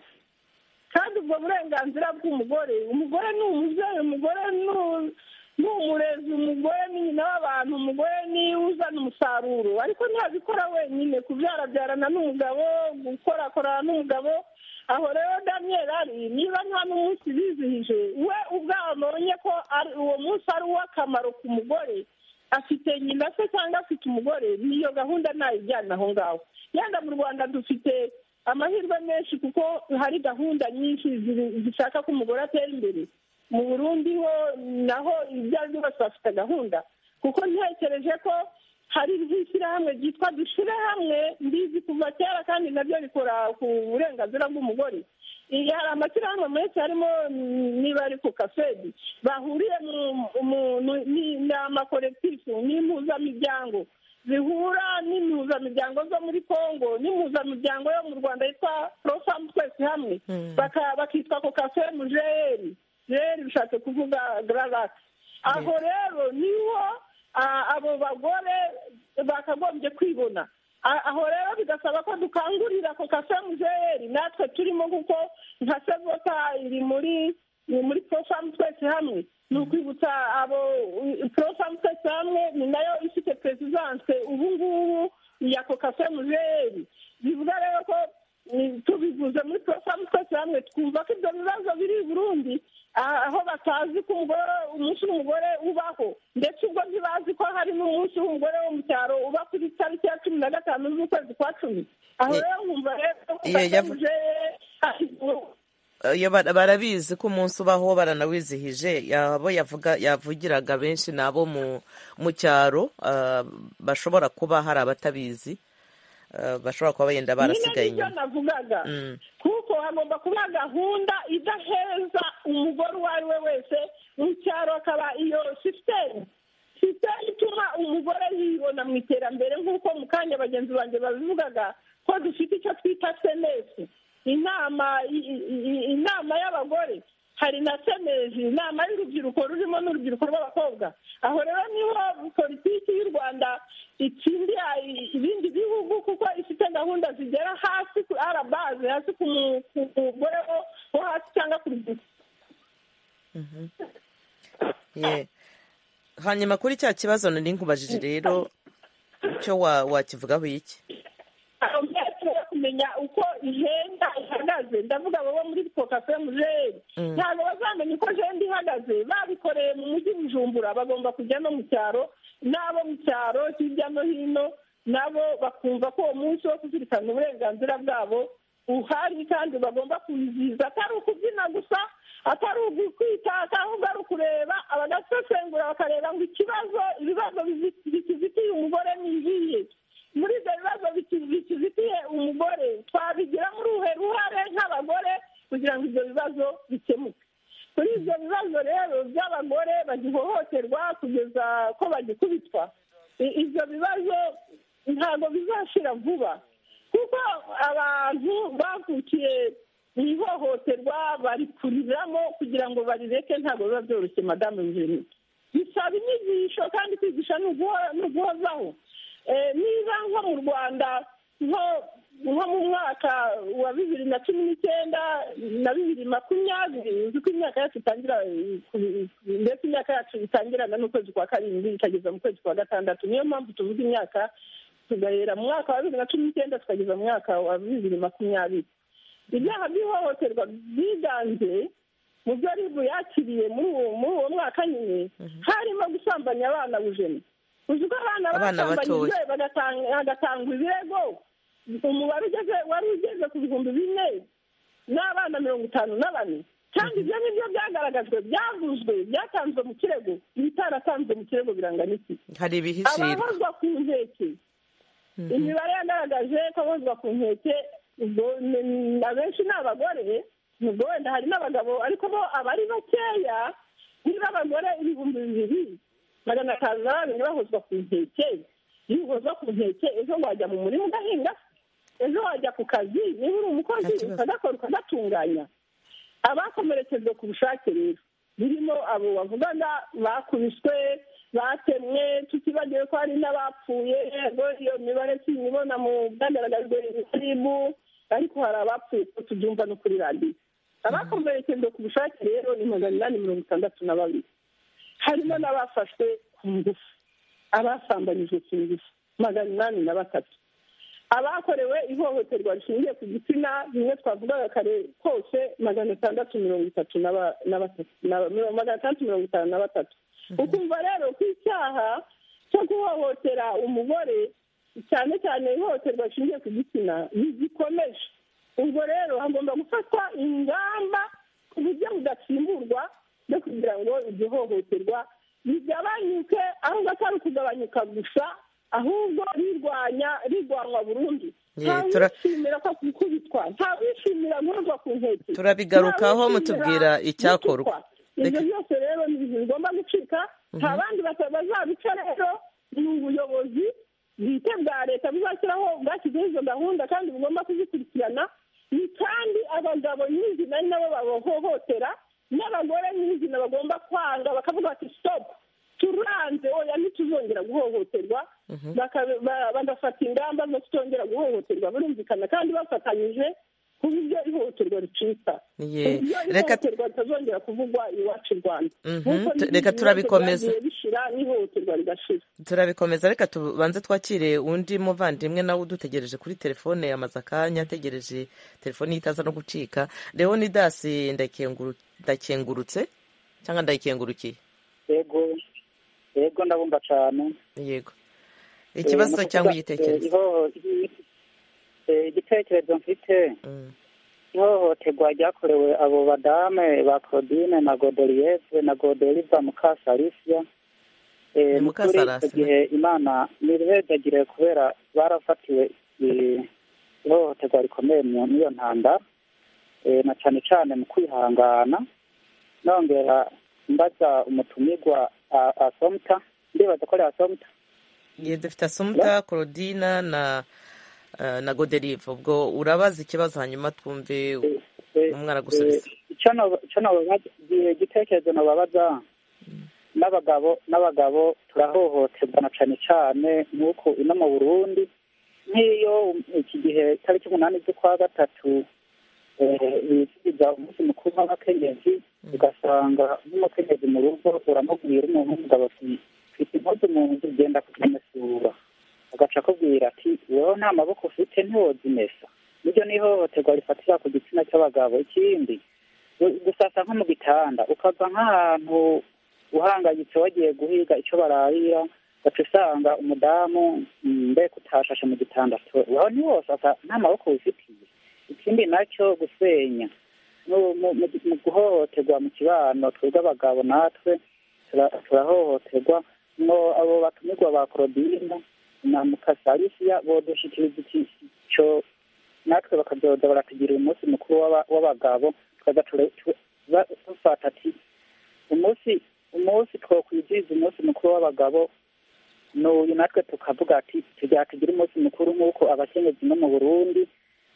kandi ubwo burenganzira bw'umugore umugore ni umubyeyi umugore ni u- ni umurezi umugore ni nyina w'abantu umugore ni uzana umusaruro ariko ntabikora wenyine kubyarabyarana n'umugabo gukorakorana n'umugabo aho rero daniyeli ari niba nta n'umunsi bizihije we ubwawe abonye ko ari- uwo munsi ari uw'akamaro ku mugore afite nyina se cyangwa afite umugore niyo gahunda ntayijyana aho ngaho yenda mu rwanda dufite amahirwe menshi kuko hari gahunda nyinshi ziri- zishaka ko umugore atera imbere mu burundi ho naho ibyo ari byo byose bafite gahunda kuko ntekereje ko hari nk'ishyirahamwe ryitwa dushyire hamwe mbizi kuva kera kandi nabyo rikora ku burenganzira bw'umugore iyi hari amashyirahamwe menshi harimo mm, niba ari ku kasedi bahuriye mu- mu- mu- ni- ni amakorekitifu n'impuzamiryango zihura n'impuzamiryango zo muri congo n'impuzamiryango yo mu rwanda yitwa profamu twese hamwe Mm. Baka- bakitwa kokafemujeyeri efuperi bishatse kuvuga gararati aho rero niho ah, abo bagore bakagombye kwibona A- aho rero bigasaba ko dukangurira ako kasemuzeyeri natwe turimo kuko nka sevota iri muri ni muri porofamu twese hamwe ni ukwibutsa abo porofamu twese hamwe ni nayo ifite perezidanse ubu ngubu ya kokasemuzeyeri bivuga rero ko ni- tubivuze muri porofamu twese hamwe twumva ko ibyo bibazo biri i burundi ah, aho batazi ko umugore umunsi w'umugore ubaho ndetse ubwo ntibazi ko hari n'umunsi w'umugore wo mu cyaro uba ku itariki ya cumi na gatanu z'ukwezi kwa cumi aho Ye- rero nkumva rero ko Iyo yavu- kokasemuzeyeri ari- Iyo bara- barabizi ko umunsi ubaho baranawizihije abo yavuga yavugiraga benshi ni abo mu mu cyaro ah, bashobora kuba hari abatabizi ah, bashobora kuba bagenda barasigaye nyine inyuma nibyo navugaga Mm. kuko hagomba kuba gahunda idaheza umugore uwo ari we wese mu cyaro akaba iyo sisitemu sisitemu ituma umugore yibona mu iterambere nk'uko mu kanya bagenzi banjye babivugaga ko dufite icyo twita senesi inama i- i- i- inama y'abagore hari na senezi inama y'urubyiruko rurimo n'urubyiruko rw'abakobwa aho rero niho politiki y'u rwanda itsindiye ibindi bihugu kuko ifite gahunda zigera hasi ku arabaze hasi ku mu- ku mugore wo- wo hasi cyangwa ku rubyiruko Ye. hanyuma kuri cya kibazo nari nkubajije rero cyo wa- wakivugaho iki aho mbese kumenya uko ihenda ihagaze ndavuga abo bo muri kokafe mujeri Mm. ntabwo bazamenya uko jenda ihagaze babikoreye mu mujyi bujumbura bagomba kujya no mu cyaro n'abo mu cyaro hirya no hino nabo bakumva ko uwo munsi wo kuzirikana uburenganzira bwabo uhari kandi bagomba kuwizihiza atari ukubyina gusa atari ugukwita ahubwo ari ukureba abagasesengura bakareba ngo ikibazo ibibazo bizi- bikizitiye umugore ni ibihe muri ibyo bibazo biki- bikizitiye umugore twabigiramo uruhe ruhare nk'abagore kugira ngo ibyo bibazo bikemuke kuri ibyo bibazo rero by'abagore bagihohoterwa kugeza ko bagikubitwa I- ibyo bibazo ntabwo bizashira vuba kuko abantu bavukiye mu ihohoterwa barikuriramo kugira ngo barireke ntabwo biba byoroshye madamu Eugenie bisaba inyigisho kandi kwigisha ni uguho- ni uguhozaho Eh, niba nko mu rwanda nko nko mu mwaka wa bibiri na cumi n'icyenda na bibiri makumyabiri uzi ko imyaka yacu itangira eh, ku- ndetse imyaka yacu itangirana n'ukwezi kwa karindwi ikageza mu kwezi kwa gatandatu niyo mpamvu tuvuga imyaka tugahera mu mwaka wa bibiri na cumi n'icyenda tukageza mu mwaka wa bibiri makumyabiri ibyaha by'ihohoterwa byiganje mu byo ribu yakiriye muri uwo muri uwo mwaka nyine harimo gusambanya abana bujeni uzi ko abana Abana basambanyijwe batoya. bagatanga- hagatangwa ibirego umubare ugeze wari ugeze ku bihumbi bine n'abana mirongo itanu na bane kandi ibyo nibyo byagaragajwe byavuzwe byatanzwe mu kirego ibitaratanzwe mu kirego birangana iki hari ibihishirwa abahozwa ku nkeke imibare yagaragaje ko abahozwa ku nkeke ubwo ni- ni- abenshi ni abagore ubwo wenda hari n'abagabo ariko bo aba ari bakeya niba abagore ibihumbi bibiri magana atanu na babiri bahozwa ku nkeke iyo uhozwa ku nkeke ejo wajya mu murima ugahinga ejo wajya ku kazi niba uri umukozi Nta kibazo. ukagakora ukagatunganya abakomerekejwe ku bushake rero birimo abo bavugaga bakubiswe batemwe tutibagiwe ko hari n'abapfuye yego iyo mibare tuyibona mu byagaragajwe ribu ariko hari abapfuye ko tubyumva no kuri radiyo abakomerekejwe ku bushake rero ni magana inani mirongo itandatu na babiri harimo n'abafashwe ku ngufu abasambanyijwe ku ngufu magana inani na batatu abakorewe ihohoterwa rishingiye ku gitsina bimwe twavugaga kare kose magana atandatu mirongo itatu na ba- na batatu na- mirongo- magana atandatu mirongo itanu na batatu ukumva rero ko icyaha cyo guhohotera umugore cyane cyane ihohoterwa rishingiye ku gitsina rigikomeje ubwo rero hagomba gufatwa ingamba ku buryo budatsimburwa no kugira ngo iryo hohoterwa rigabanyuke ahubwo atari ukugabanyuka gusa ahubwo rirwanya rirwanwa burundu Ye, tura- ntawishimira ko gukubitwa ntawishimira guhozwa ku nkeke turabigarukaho ntawishimira mutubwira icyakorwa gutukwa. ibyo Reka- byose rero ni ibintu bigomba gucika nta bandi bata- bazabica rero ni ubuyobozi bwite bwa leta buzashyiraho bwashyizeho izo gahunda kandi bugomba kuzikurikirana ni kandi abagabo nyine nari nabo babohohotera n'abagore n'izina bagomba kwanga bakavuga bati sitopu turanze oya ntituzongera guhohoterwa baka- ba- bagafata ingamba zo kutongera guhohoterwa burumvikana kandi bafatanyije ku buryo ihohoterwa ricika Ye, ku buryo reka- ihohoterwa ritazongera kuvugwa iwacu i rwanda Mhm, Nk'uko tu- n'ibindi reka bibazo turabikomeza. byagiye bishira n'ihohoterwa rigashira turabikomeza reka tubanze twakire undi muvandimwe nawe udutegereje kuri telefone yamaze akanya ategereje telefone ye itaza no gucika leonidas ndakenguru- ndakengurutse cyangwa ndayikengurukiye yego yego ndabumva cyane yego Eh, ikibazo ni ukuvuga, cyangwa eh, igitekerezo ihoho- i- eh, igitekerezo mfite Mm, ihohoterwa ryakorewe abo badame ba claudine na godelieve na godeliva mukasalisia Eh, Ni mu kuri Mukasalasi, icyo gihe imana ntibibegagire kubera barafatiwe eh, ihohoterwa rikomeye mu niyo ntanda Eh, na cyane cyane mu kwihangana nongera mbaza umutumirwa a- asomta ndibaza ko ari asomta ye dufite asumta claudina na eh, na goderive ubwo urabaza ikibazo hanyuma twumve Eh, umwana gusubiza eh, icyo no- icyo nobabaza- igihe igitekerezo nababaza n'abagabo n'abagabo turahohoterwa na cyane cyane nk'uko ino mu burundi nk'iyo iki gihe tariki umunani z'ukwa gatatu eh, bizihiza umunsi mukuru w'abakenyezi ugasanga nk'umukenyezi mu rugo uramubwira umuntu w'umugabo ati mfite impuzu mu nzu genda kuzimesura agaca akubwira ati wowe nta maboko ufite ntiwozimesa niryo ni ihohoterwa rifatira ku gitsina cy'abagabo ikindi gu- gusasa nko mu gitanda ukava nk'ahantu uhangayitse wagiye guhiga icyo bararira ugaca usanga umudamu mm, mbega utashashe mu gitanda to- aho ni hose asa nta maboko wifitiye ikindi nacyo gusenya mu- mu mu- mu guhohoterwa mu kibano twebwe abagabo natwe tura- turahohoterwa no abo batumirwa ba korodina na mukasalisiya bodushikiriza icyo natwe bakazoza baratugirira umunsi mukuru w'aba- w'abagabo tukaza tura- tu- ba- dufata ati umunsi umunsi twokwizihiza umunsi mukuru w'abagabo n'uyu natwe tukavuga ati tujya tugira umunsi mukuru nk'uko abakenyezi no mu burundi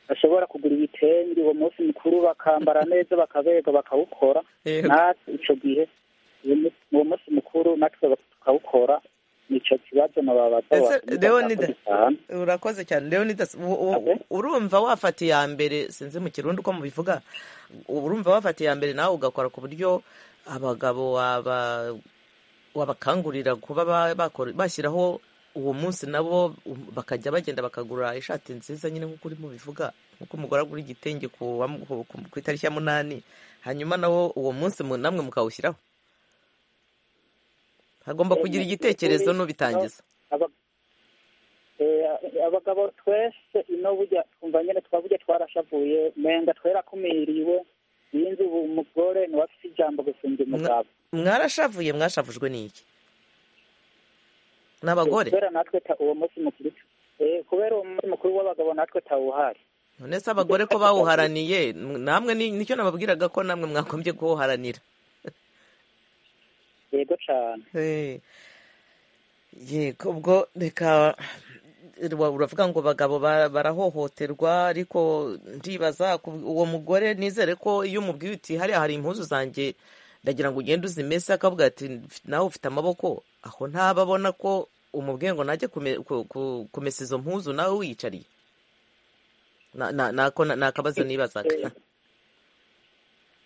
bashobora kugura ibitenge uwo munsi mukuru bakambara neza bakaberwa bakawukora Yego. natwe icyo gihe uyu mu- uwo munsi mukuru natwe tukawukora nicyo kibazo nababaza ese wakomeza leonida gutanga. urakoze cyane leonidas u- u- Okay. urumva wafata iya mbere sinzi mu kirundi uko mubivuga urumva wafata iya mbere nawe ugakora ku buryo abagabo waba- wabakangurira kuba ba- bakora- bashyiraho uwo munsi nabo um, bakajya bagenda bakagura ishati nziza nyine nk'uko urimo bivuga nk'uko umugore agura igitenge ku wa- ku- ku- ku itariki ya munani hanyuma nawo uwo munsi mu- namwe mukawushyiraho hagomba kugira igitekerezo n'ubitangiza Aba- eh, abagabo twese ino burya twumva nyine twaburya twarashavuye menga twerakumiriwe yinze ubu umugore niwe afite ijambo gusumba umugabo mwarashavuje mwashavujwe n'iki n'abagore kubera natwe ta- uwo munsi mukuru eh, kubera uwo munsi mukuru w'abagabo natwe tawuhari none se abagore ko bawuharaniye m- namwe ni- nicyo nababwiraga ko namwe mwagombye kuwuharanira yego cyane Eh. yego ubwo reka wa- uravuga ngo bagabo ba- barahohoterwa ariko ndibaza ku- uwo mugore nizere ko iyo umubwiye uti hariya hari impuzu zanjye ndagira ngo ugende uzimese akavuga ati "Mf- nawe ufite amaboko aho ntaba abona ko umubwiye ngo najye kume- ku- ku- kumesa izo mpuzu nawe wiyicariye Na- na- nako na- ni akabazo nibazaga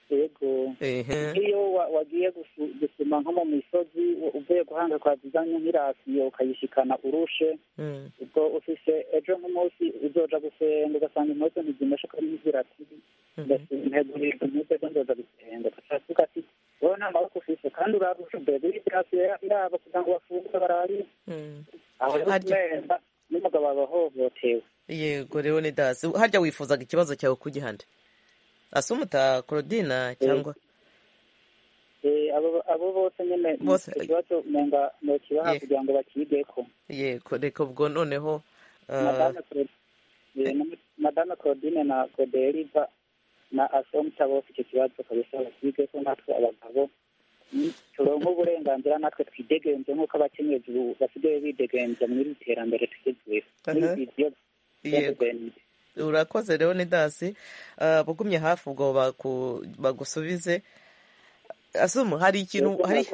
yego Ehe. iyo wa- wagiye gusu- gusuma nko mu misozi u- uvuye guhanga kwazizanye nk'irasiyo ukayishikana urushe Mm. ubwo ufise ejo nk'umunsi uzoja gusenga ugasanga impuzu ntizimeshe ko n'inzira ati ntegurirwa impuzu ejo nzoza gusenga ukavuga ati wowe nta maboko ufise kandi urarusha mbere irasiyo irabo kugira ngo bafunguke bararire Mm. aho rero Harya- kumenda n'umugabo aba ahohotewe yego rero ni dasi harya wifuzaga ikibazo cyawe kugihande asumuta korodina cyangwa Eh, abo abo bose nyine Bose. icyo kibazo umenga nokibaha Yeah. kugira ngo bakigeko yego reka ubwo noneho ah, Madame Claude- eh, na- madame claudine na goderiva na asomta bose icyo kibazo kabisa bakigeko natwe abagabo ni- turonke uburenganzira natwe twidegenze nk'uko abakenyezi ubu basigaye bidegenza muri iri terambere tugezweho Aha. N'ibyo- Yego. urakoze rero ni dasi Ah, bugumye hafi ubwo baku- bagusubize asumu hari ikintu hari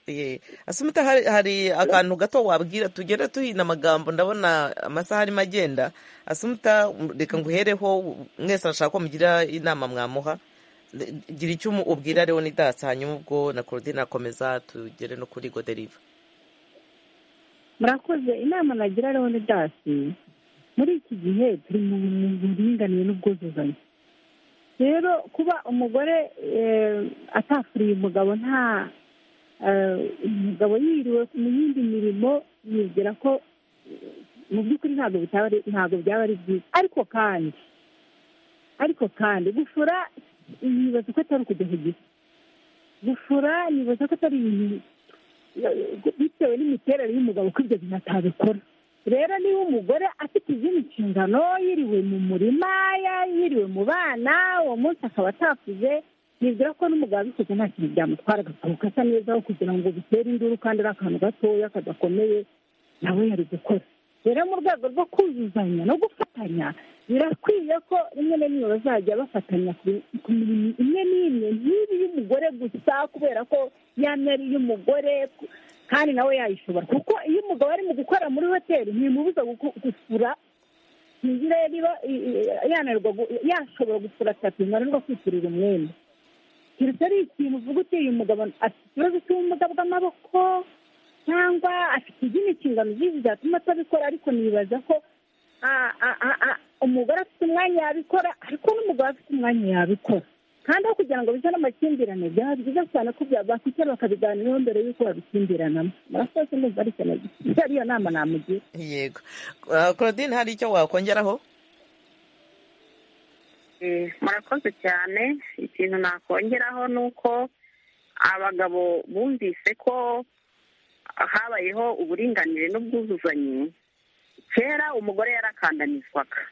ye asumu uta- hari- hari akantu gato wabwira tugenda tuhina amagambo ndabona amasaha arimo agenda asumu uta- reka nguhereho mwese arashaka ko mugira inama mwamuha gira icyo umu- ubwira rero n'idatsi hanyuma ubwo na korodina akomeza tugere no kuri goderiva murakoze inama nagira leonidasi muri iki gihe turi mu buringanire n'ubwuzuzanye rero kuba umugore eh, atafuriye umugabo nta eh, umugabo yiriwe mu yindi mirimo yibwira ko eh, mu by'ukuri ntabwo bitaba ari- ntabwo byaba ari byiza ariko kandi ariko kandi gufura yibaza ko atari ukujya ku giti gufura yibaza ko atari ibintu bitewe n'imiterere y'umugabo ko ibyo bintu atabikora rero niba umugore afite izindi nshingano yiriwe mu murima ya- yiriwe mu bana uwo munsi akaba atakuze nibwira ko n'umugabo abikoze nta kintu byamutwara agasohoka asa neza aho kugira ngo bitere induru kandi ari akantu gatoya kadakomeye nawe yari gukora rero mu rwego rwo kuzuzanya no gufatanya birakwiye ko rimwe na rimwe bazajya bafatanya ku- ku mirimo imwe n'imwe nk'ibi y'umugore gusa kubera ko yamye ari iy'umugore ku- kandi nawe yayishobora kuko iyo umugabo ari mu gukora muri hoteli ntimubuza guku- gusura ntizire niba i- i- yananirwa gu- yashobora gusura tapi ntarengwa kwishyurira umwenda keretse ari ikintu uvuga uti uyu mugabo afite ikibazo cy'ubumuga bw'amaboko cyangwa afite izindi nshingano z'inzu zatuma atabikora ariko nibaza ko ah, ah, ah, ah, umugore afite umwanya yabikora ariko n'umugabo afite umwanya yabikora kandi aho kugira ngo bize n'amakimbirane byaba byiza cyane ko bakwicara bakabiganiraho mbere y'uko babikimbirana murakoze ndumva ari ikintu gito ariyo nama namugira yego Ah, korodine hari icyo wakongeraho murakoze cyane ikintu nakongeraho ni uko abagabo bumvise ko habayeho uburinganire n'ubwuzuzanye kera umugore yarakandanizwaga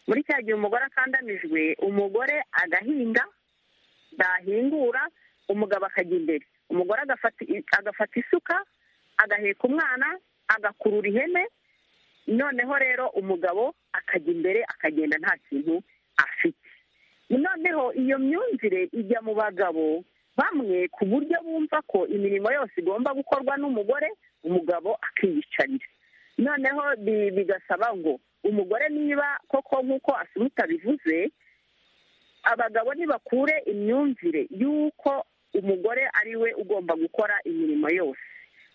muri cya gihe umugore akandamijwe umugore agahinga dahingura umugabo akajya imbere umugore agafata agafata isuka agaheka umwana agakurura ihene noneho rero umugabo akajya imbere akagenda nta kintu afite noneho iyo myumvire ijya mu bagabo bamwe ku buryo bumva ko imirimo yose igomba gukorwa n'umugore umugabo akiyicarira noneho bi- bigasaba ngo umugore niba koko nk'uko asumuta bivuze abagabo ntibakure imyumvire y'uko umugore ari we ugomba gukora imirimo yose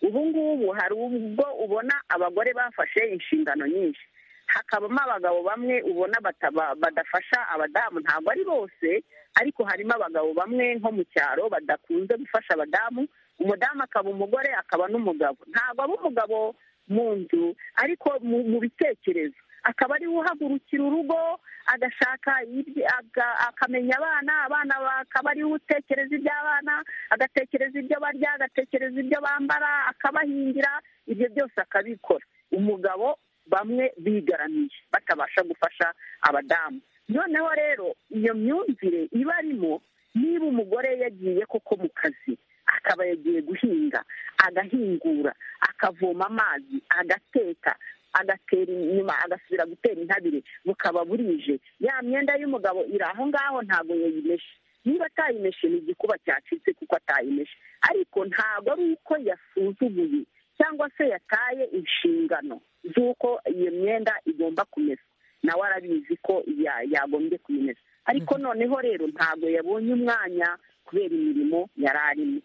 ubu ngubu hari ubwo ubona abagore bafashe inshingano nyinshi hakabamo abagabo bamwe ubona bataba- badafasha abadamu ntabwo ari bose ariko harimo abagabo bamwe nko mu cyaro badakunze gufasha abadamu umudamu akaba umugore akaba n'umugabo ntabwo aba umugabo mu nzu ariko mu mu bitekerezo akaba ari we uhagurukira urugo agashaka ibye- aga- akamenya abana abana akaba ari we utekereza iby'abana agatekereza ibyo barya agatekereza ibyo bambara akabahingira ibyo byose akabikora umugabo bamwe bigaramiye batabasha gufasha abadamu noneho rero iyo myumvire iba arimo niba umugore yagiye koko mu kazi akaba yagiye guhinga agahingura akavoma amazi agateka agatera inyuma agasubira gutera intabire bukaba burije ya myenda y'umugabo iri aho ngaho ntabwo yayimeshe niba atayimeshe ni igikuba cyacitse kuko atayimeshe ariko ntabwo ari uko yasuzuguye cyangwa se yataye inshingano z'uko iyo myenda igomba kumesa nawe arabizi ko ya- yagombye kuyimesa ariko noneho rero ntabwo yabonye umwanya kubera imirimo yari arimo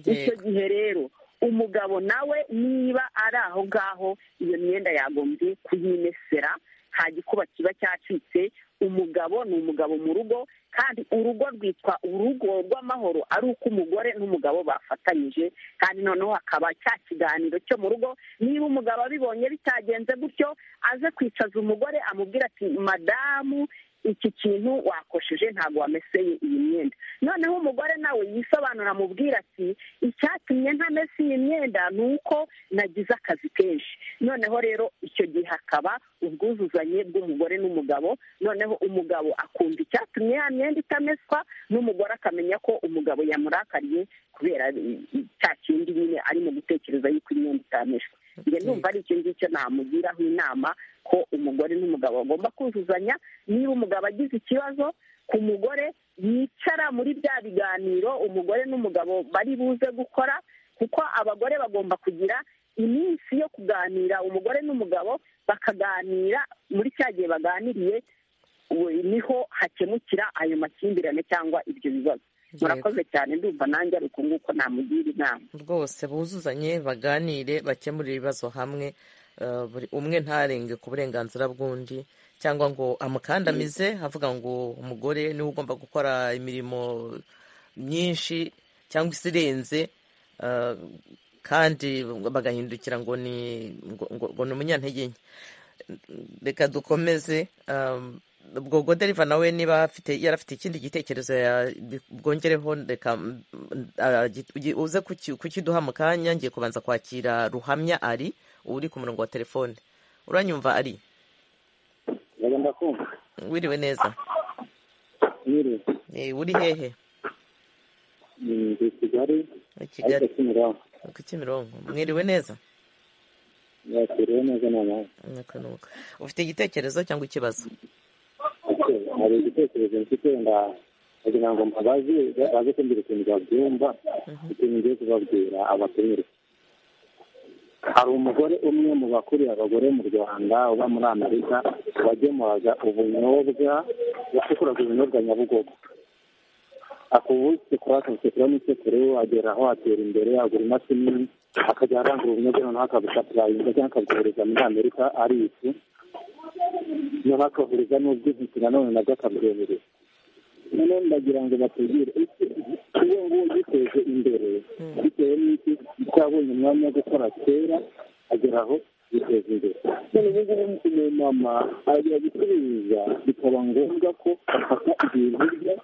icyo gihe rero umugabo nawe niba ari aho ngaho iyo myenda yagombye kuyimesera nta gikuba kiba cyacitse umugabo ni umugabo mu rugo kandi urugo rwitwa urugo rw'amahoro ari uko umugore n'umugabo bafatanyije kandi noneho hakaba cya kiganiro cyo mu rugo niba umugabo abibonye bitagenze gutyo aze kwicaza umugore amubwira ati madamu iki kintu wakosheje ntabwo wameseye iyi myenda noneho umugore nawe yisobanura amubwira ati icyatumye ntamese iyi myenda ni uko nagize akazi kenshi noneho rero icyo gihe hakaba ubwuzuzanye bw'umugore n'umugabo noneho umugabo akumva icyatumye ya myenda itameswa n'umugore akamenya ko umugabo yamurakariye kubera i- cya kindi nyine arimo gutekereza yuko imyenda itameshwa njye ndumva ari icyo ngicyo namugiraho inama ko umugore n'umugabo bagomba kuzuzanya niba umugabo agize ikibazo ku mugore yicara muri bya biganiro umugore n'umugabo bari buze gukora kuko abagore bagomba kugira iminsi yo kuganira umugore n'umugabo bakaganira muri cya gihe baganiriye ubu niho hakemukira ayo makimbirane cyangwa ibyo bibazo murakoze cyane ndumva nanjye ari uko nguko namugira inama rwose buzuzanye baganire bakemure ibibazo hamwe eh, buri umwe ntarenge ku burenganzira bw'undi cyangwa ngo amukandamize avuga ngo umugore niwe ugomba gukora imirimo myinshi cyangwa isirenze eh, kandi bagahindukira ngo ni ngo, ngo, ngo ni umunyantege nke reka dukomeze um, ubwo goderiva nawe niba afite yarafite ikindi gitekerezo ya- bwongereho reka mm, ah, gi- ugi- uze kuki- kukiduha mu kanya ngiye kubanza kwakira ruhamya ari uri ku murongo wa telefone uranyumva ari bagomba kumva wiriwe neza nyiri Eh, uri hehe ni kigali i ariko kigali kimironko ku kimironko mwiriwe neza yakiriwe neza ni amahoro Nuko nuko. ufite igitekerezo cyangwa ikibazo ese hari igitekerezo mfite nda- ndagira ngo baze baze kumbwira ukuntu babyumva ikintu ngiye kubabwira abatumire hari umugore umwe mu bakuriye abagore mu rwanda uba muri amerika wagemuraga ubunyobwa yasukuraga ubunyobwa nyabugogo akubusekura akabusekura n'isekuru agera aho atera imbere agura imashini akajya arangura ubunyobwa noneho akabusapurayinga cyangwa akabukohereza muri amerika ari ifu noneho akabuguriza n'ubw'intiti nanone nabwo akabwemerera noneho ndagira ngo batubwire ese uwo nguwo yiteje imbere bitewe n'iki kuko yabonye umwanya wo gukora kera agera aho yiteza imbere none ubu ngubu uyu mama ajya gucuruza bikaba ngombwa ko afata ibintu bye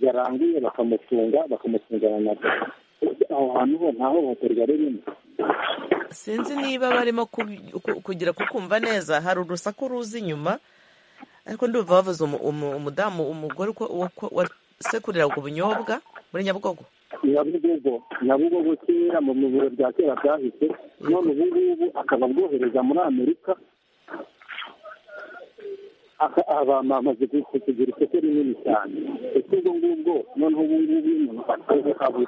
yaranguye bakamufunga bakamufungana nabyo Ese aho hantu ho nta hohoterwa ririmo sinzi niba barimo ku- ku- kugira kukumva neza hari urusaku ruza inyuma ariko ndumva bavuze umu- umu- umudamu umugore uko- uko- wasekuriraga ubunyobwa muri nyabugogo nyabugogo nyabugogo kera mu biro bya kera byahise none ubu ngubu akaba abwohereza muri amerika Aka- aba bamaze kugira isoko rinini cyane ese ubwo ngubwo noneho ubu ngubu iyo umuntu abu-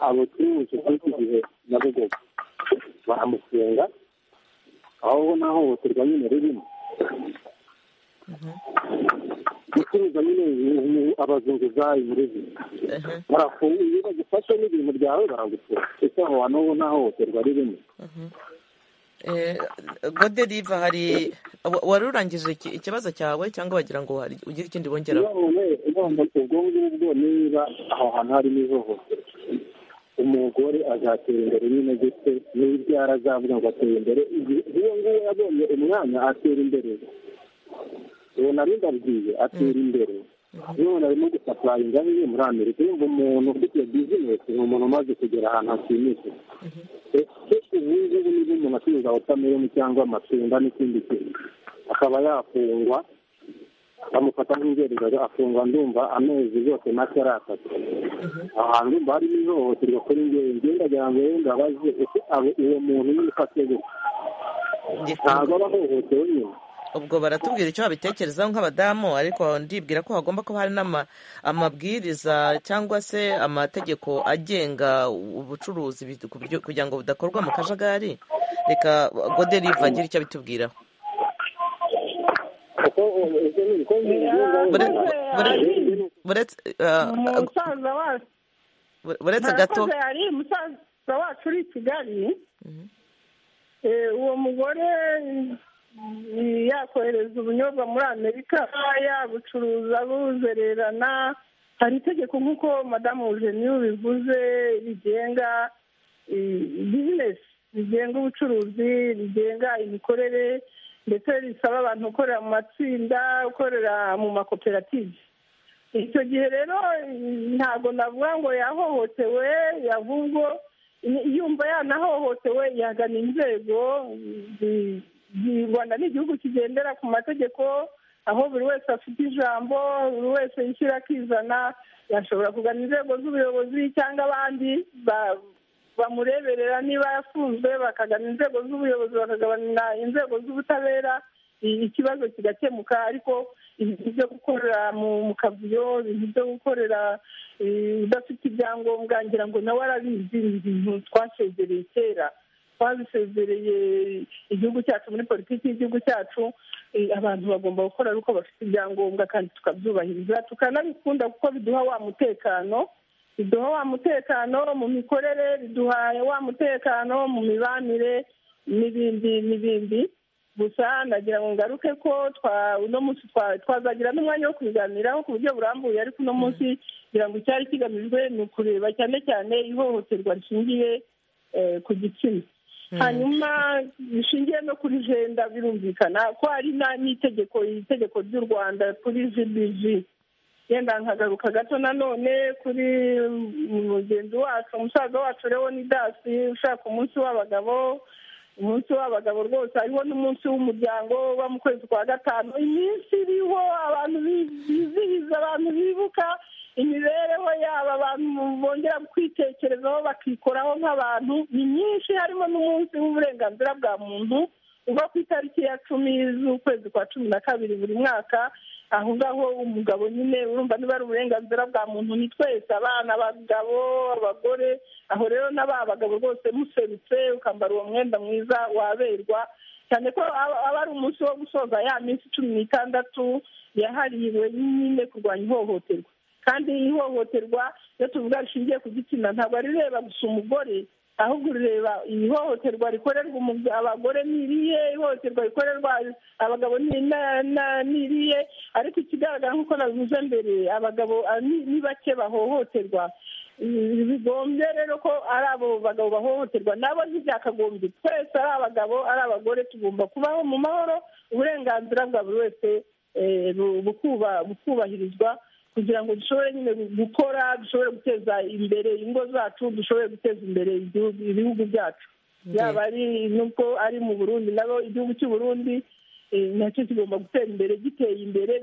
abacuruje kuri iki gihe nyabugogo baramusenga aho naho hohoterwa nyine ririmo gucuruza nyine ni abazunguzayi muri izi Ehe. barafunga iyo bagufashe n'ibintu byawe baragufura ese aho hantu ho nta hohoterwa ririmo Eh, gode riva hari wa- wari urangije iki- ikibazo cyawe cyangwa wagira ngo hari- ugira ikindi bongeraho none none ubwo ngubwo niba aho hantu harimo ihohoterwa umugore azatera imbere nyine gute n'ibyara azavuga ngo atera imbere igihe uwo nguwo yabonye umwanya atera imbere uwo nari ndabwiye atera imbere none arimo gusapurayinga bimwe muri amerika yumva umuntu ufite bizinesi ni umuntu umaze kugera ahantu hashimishije ese ubu ngubu niba umuntu acuruza wotameloni cyangwa amatunda n'ikindi kintu akaba yafungwa bamufata nk'ingereza afungwa ndumva amezi yose make ari atatu aho hantu ndumva harimo ihohoterwa kuri njyewe njyewe ndagira ngo rero ndabaze ese abo- uwo muntu nyine ufate gute ntabwo aba ahohotewe nyine ubwo baratubwira icyo babitekerezaho nk'abadamu ariko ndibwira ko hagomba kuba hari n'ama- amabwiriza cyangwa se amategeko agenga ubucuruzi bi- ku buryo- kugira ngo budakorwa mu kajagari reka gode riva agire icyo abitubwiraho kuko ubu- ese ni uko njye Yakoze, Bure- ari buretse ah, ah, umusaza wacu buretse gato Harakoze, hari umusaza wacu uri i kigali Eh, uwo mugore mm, yakohereza ubunyobwa muri amerika yabucuruza buzererana hari itegeko nk'uko madamu eugenie bivuze rigenga eh, bizinesi rigenga ubucuruzi rigenga imikorere ndetse risaba abantu gukorera mu matsinda gukorera mu makoperative icyo gihe rero ntabwo navuga ngo yahohotewe yahubwo yumva yanahohotewe yagana inzego zi- zi- rwanda ni igihugu kigendera ku mategeko aho buri wese afite ijambo buri wese yishyira akizana yashobora kugana inzego z'ubuyobozi cyangwa abandi ba- bamureberera niba yafunzwe bakagana inzego z'ubuyobozi bakagabana inzego z'ubutabera i- ikibazo kigakemuka ariko ibintu byo gukorera mu kavuyo ibintu byo gukorera udafite ibyangombwa ngira ngo nawe arabizi ni ibintu twasezereye kera twabisezereye igihugu cyacu muri politiki y'igihugu cyacu abantu bagomba gukora ari uko bafite ibyangombwa kandi tukabyubahiriza tukanabikunda kuko biduha wa mutekano biduha wa mutekano mu mikorere biduha wa mutekano mu mibanire n'ibindi n'ibindi gusa nagira ngo ngaruke ko uno munsi twazagira n'umwanya wo kubiganiraho ku buryo burambuye ariko uno munsi kugira ngo icyari kigamijwe ni ukureba cyane cyane ihohoterwa rishingiye ku gitsina hanyuma bishingiye no kuri jenda birumvikana ko hari n'itegeko itegeko ry'u rwanda kuri jibizi yenda nkagaruka gato nanone kuri mugenzi wacu umusaza wacu ni dasi ushaka umunsi w'abagabo umunsi w'abagabo rwose hariho n'umunsi w'umuryango uba mu kwezi kwa gatanu iminsi iriho abantu bizihiza abantu bibuka imibereho yabo abantu bongera kwitekerezaho bakikoraho nk'abantu ni myinshi harimo n'umunsi w'uburenganzira bwa muntu uba ku itariki ya cumi z'ukwezi kwa cumi na kabiri buri mwaka aho ngaho umugabo nyine urumva niba ari uburenganzira bwa muntu ni twese abana abagabo abagore aho rero n'aba bagabo rwose muserutse ukambara uwo mwenda mwiza waberwa cyane ko aba ari umunsi wo gusoza ya minsi cumi n'itandatu yahariwe nyine kurwanya ihohoterwa kandi ihohoterwa iyo tuvuga rishingiye ku gitsina ntabwo rireba gusa umugore ahubwo ureba ihohoterwa rikorerwa abagore n'iriye ihohoterwa rikorerwa abagabo n'iriye ariko ikigaragara nk'uko nabivuze mbere abagabo ni bake bahohoterwa bigombye rero ko ari abo bagabo bahohoterwa nabo ntibyakagombye twese ari abagabo ari abagore tugomba kubaho mu mahoro uburenganzira bwa buri wese bukubahirizwa kugira ngo dushobore nyine gukora dushobore guteza imbere ingo zacu dushobore guteza imbere ibihugu byacu yaba ari nubwo ari mu burundi nabo igihugu cy'uburundi nacyo kigomba gutera imbere giteye imbere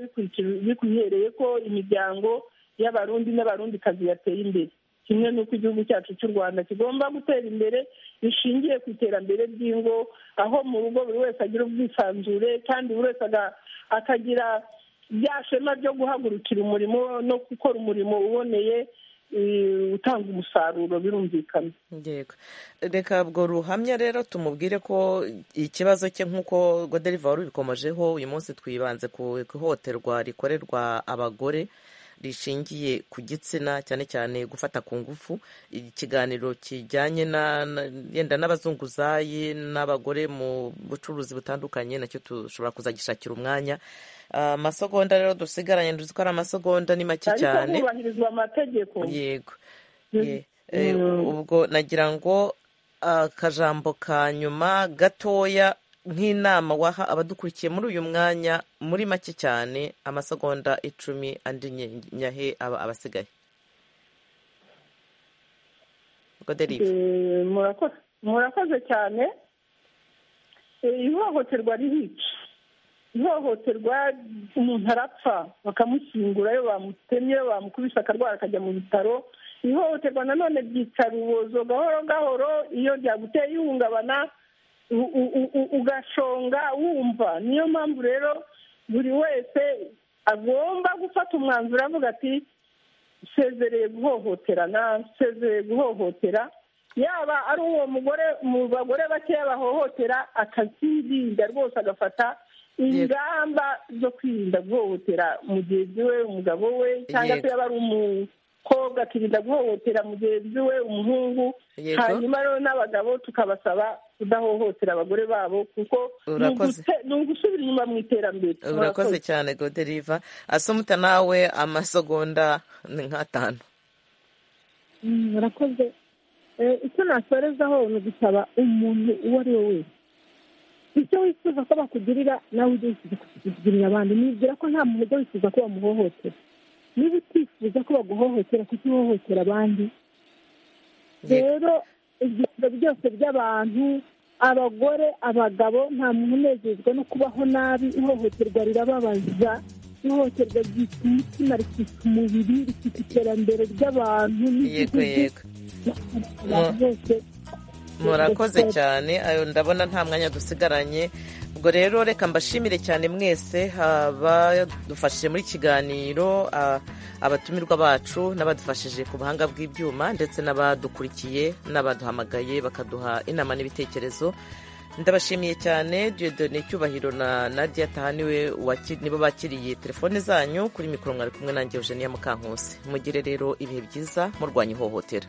bikuhereye ko imiryango y'abarundi n'abarundikazi yateye imbere kimwe n'uko igihugu cyacu cy'u rwanda kigomba gutera imbere bishingiye ku iterambere ry'ingo aho mu rugo buri wese agira ubwisanzure kandi buri wese akagira bya shema ryo guhagurukira umurimo no gukora umurimo uboneye utanga umusaruro birumvikana reka reka ubwo ruhamya rero tumubwire ko ikibazo cye nk'uko goderiva wari ubikomojeho uyu munsi twibanze ku ihohoterwa rikorerwa abagore rishingiye ku gitsina cyane cyane gufata ku ngufu ikiganiro kijyanye yenda n'abazunguzayi n'abagore mu bucuruzi butandukanye nacyo dushobora kuzagishakira umwanya amasegonda rero dusigaranye nduzi ko ari amasegonda ni make cyane ariko hubahirizwa amategeko yego ubwo nagira ngo akajambo ka nyuma gatoya nk'inama waha abadukurikiye muri uyu mwanya muri make cyane amasegonda icumi andi nyahe aba abasigaye murakoze cyane ihohoterwa ririca ihohoterwa umuntu arapfa bakamushyingura iyo bamutemye bamukubise akarwara akajya mu bitaro ihohoterwa nanone ryica rubozo gahoro gahoro iyo ryaguteye ihungabana ugashonga wumva niyo mpamvu rero buri wese agomba gufata umwanzuro avuga ati nsezereye guhohotera nsezereye guhohotera yaba ari uwo mugore mu bagore bakeya bahohotera akazirinda rwose agafata ingamba zo kwirinda guhohotera mugenzi we umugabo we cyangwa se yaba ari umukobwa akirinda guhohotera mugenzi we umuhungu hanyuma rero n'abagabo tukabasaba kudahohotera abagore babo kuko ni ugusubira inyuma mu iterambere urakoze cyane goderiva asumuta nawe amasegonda ni nk'atanu urakoze icyo nasorezaho ni ugusaba umuntu uwo ari we wese icyo wifuza ko bakugirira nawe ujye wifuza kukigirira abandi nibwira ko nta muntu ujya wifuza ko bamuhohotera niba utifuza ko baguhohotera kuko uhohotera abandi rero ibyifuzo byose by'abantu abagore abagabo nta muntu unezezwa no kubaho nabi ihohoterwa rirababaza ihohoterwa ryica umutima rikica umubiri rikica iterambere ry'abantu yego yego murakoze cyane ndabona nta mwanya dusigaranye ubwo rero reka mbashimire cyane mwese abadufashije muri kiganiro abatumirwa bacu n'abadufashije ku buhanga bw'ibyuma ndetse n'abadukurikiye n'abaduhamagaye bakaduha inama n'ibitekerezo ndabashimiye cyane diyodone cyubahiro na nadia taha niwe nibo bakiriye telefone zanyu kuri mikoro mwari kumwe nanjye eugenia mukankusi mugire rero ibihe byiza murwanya ihohotera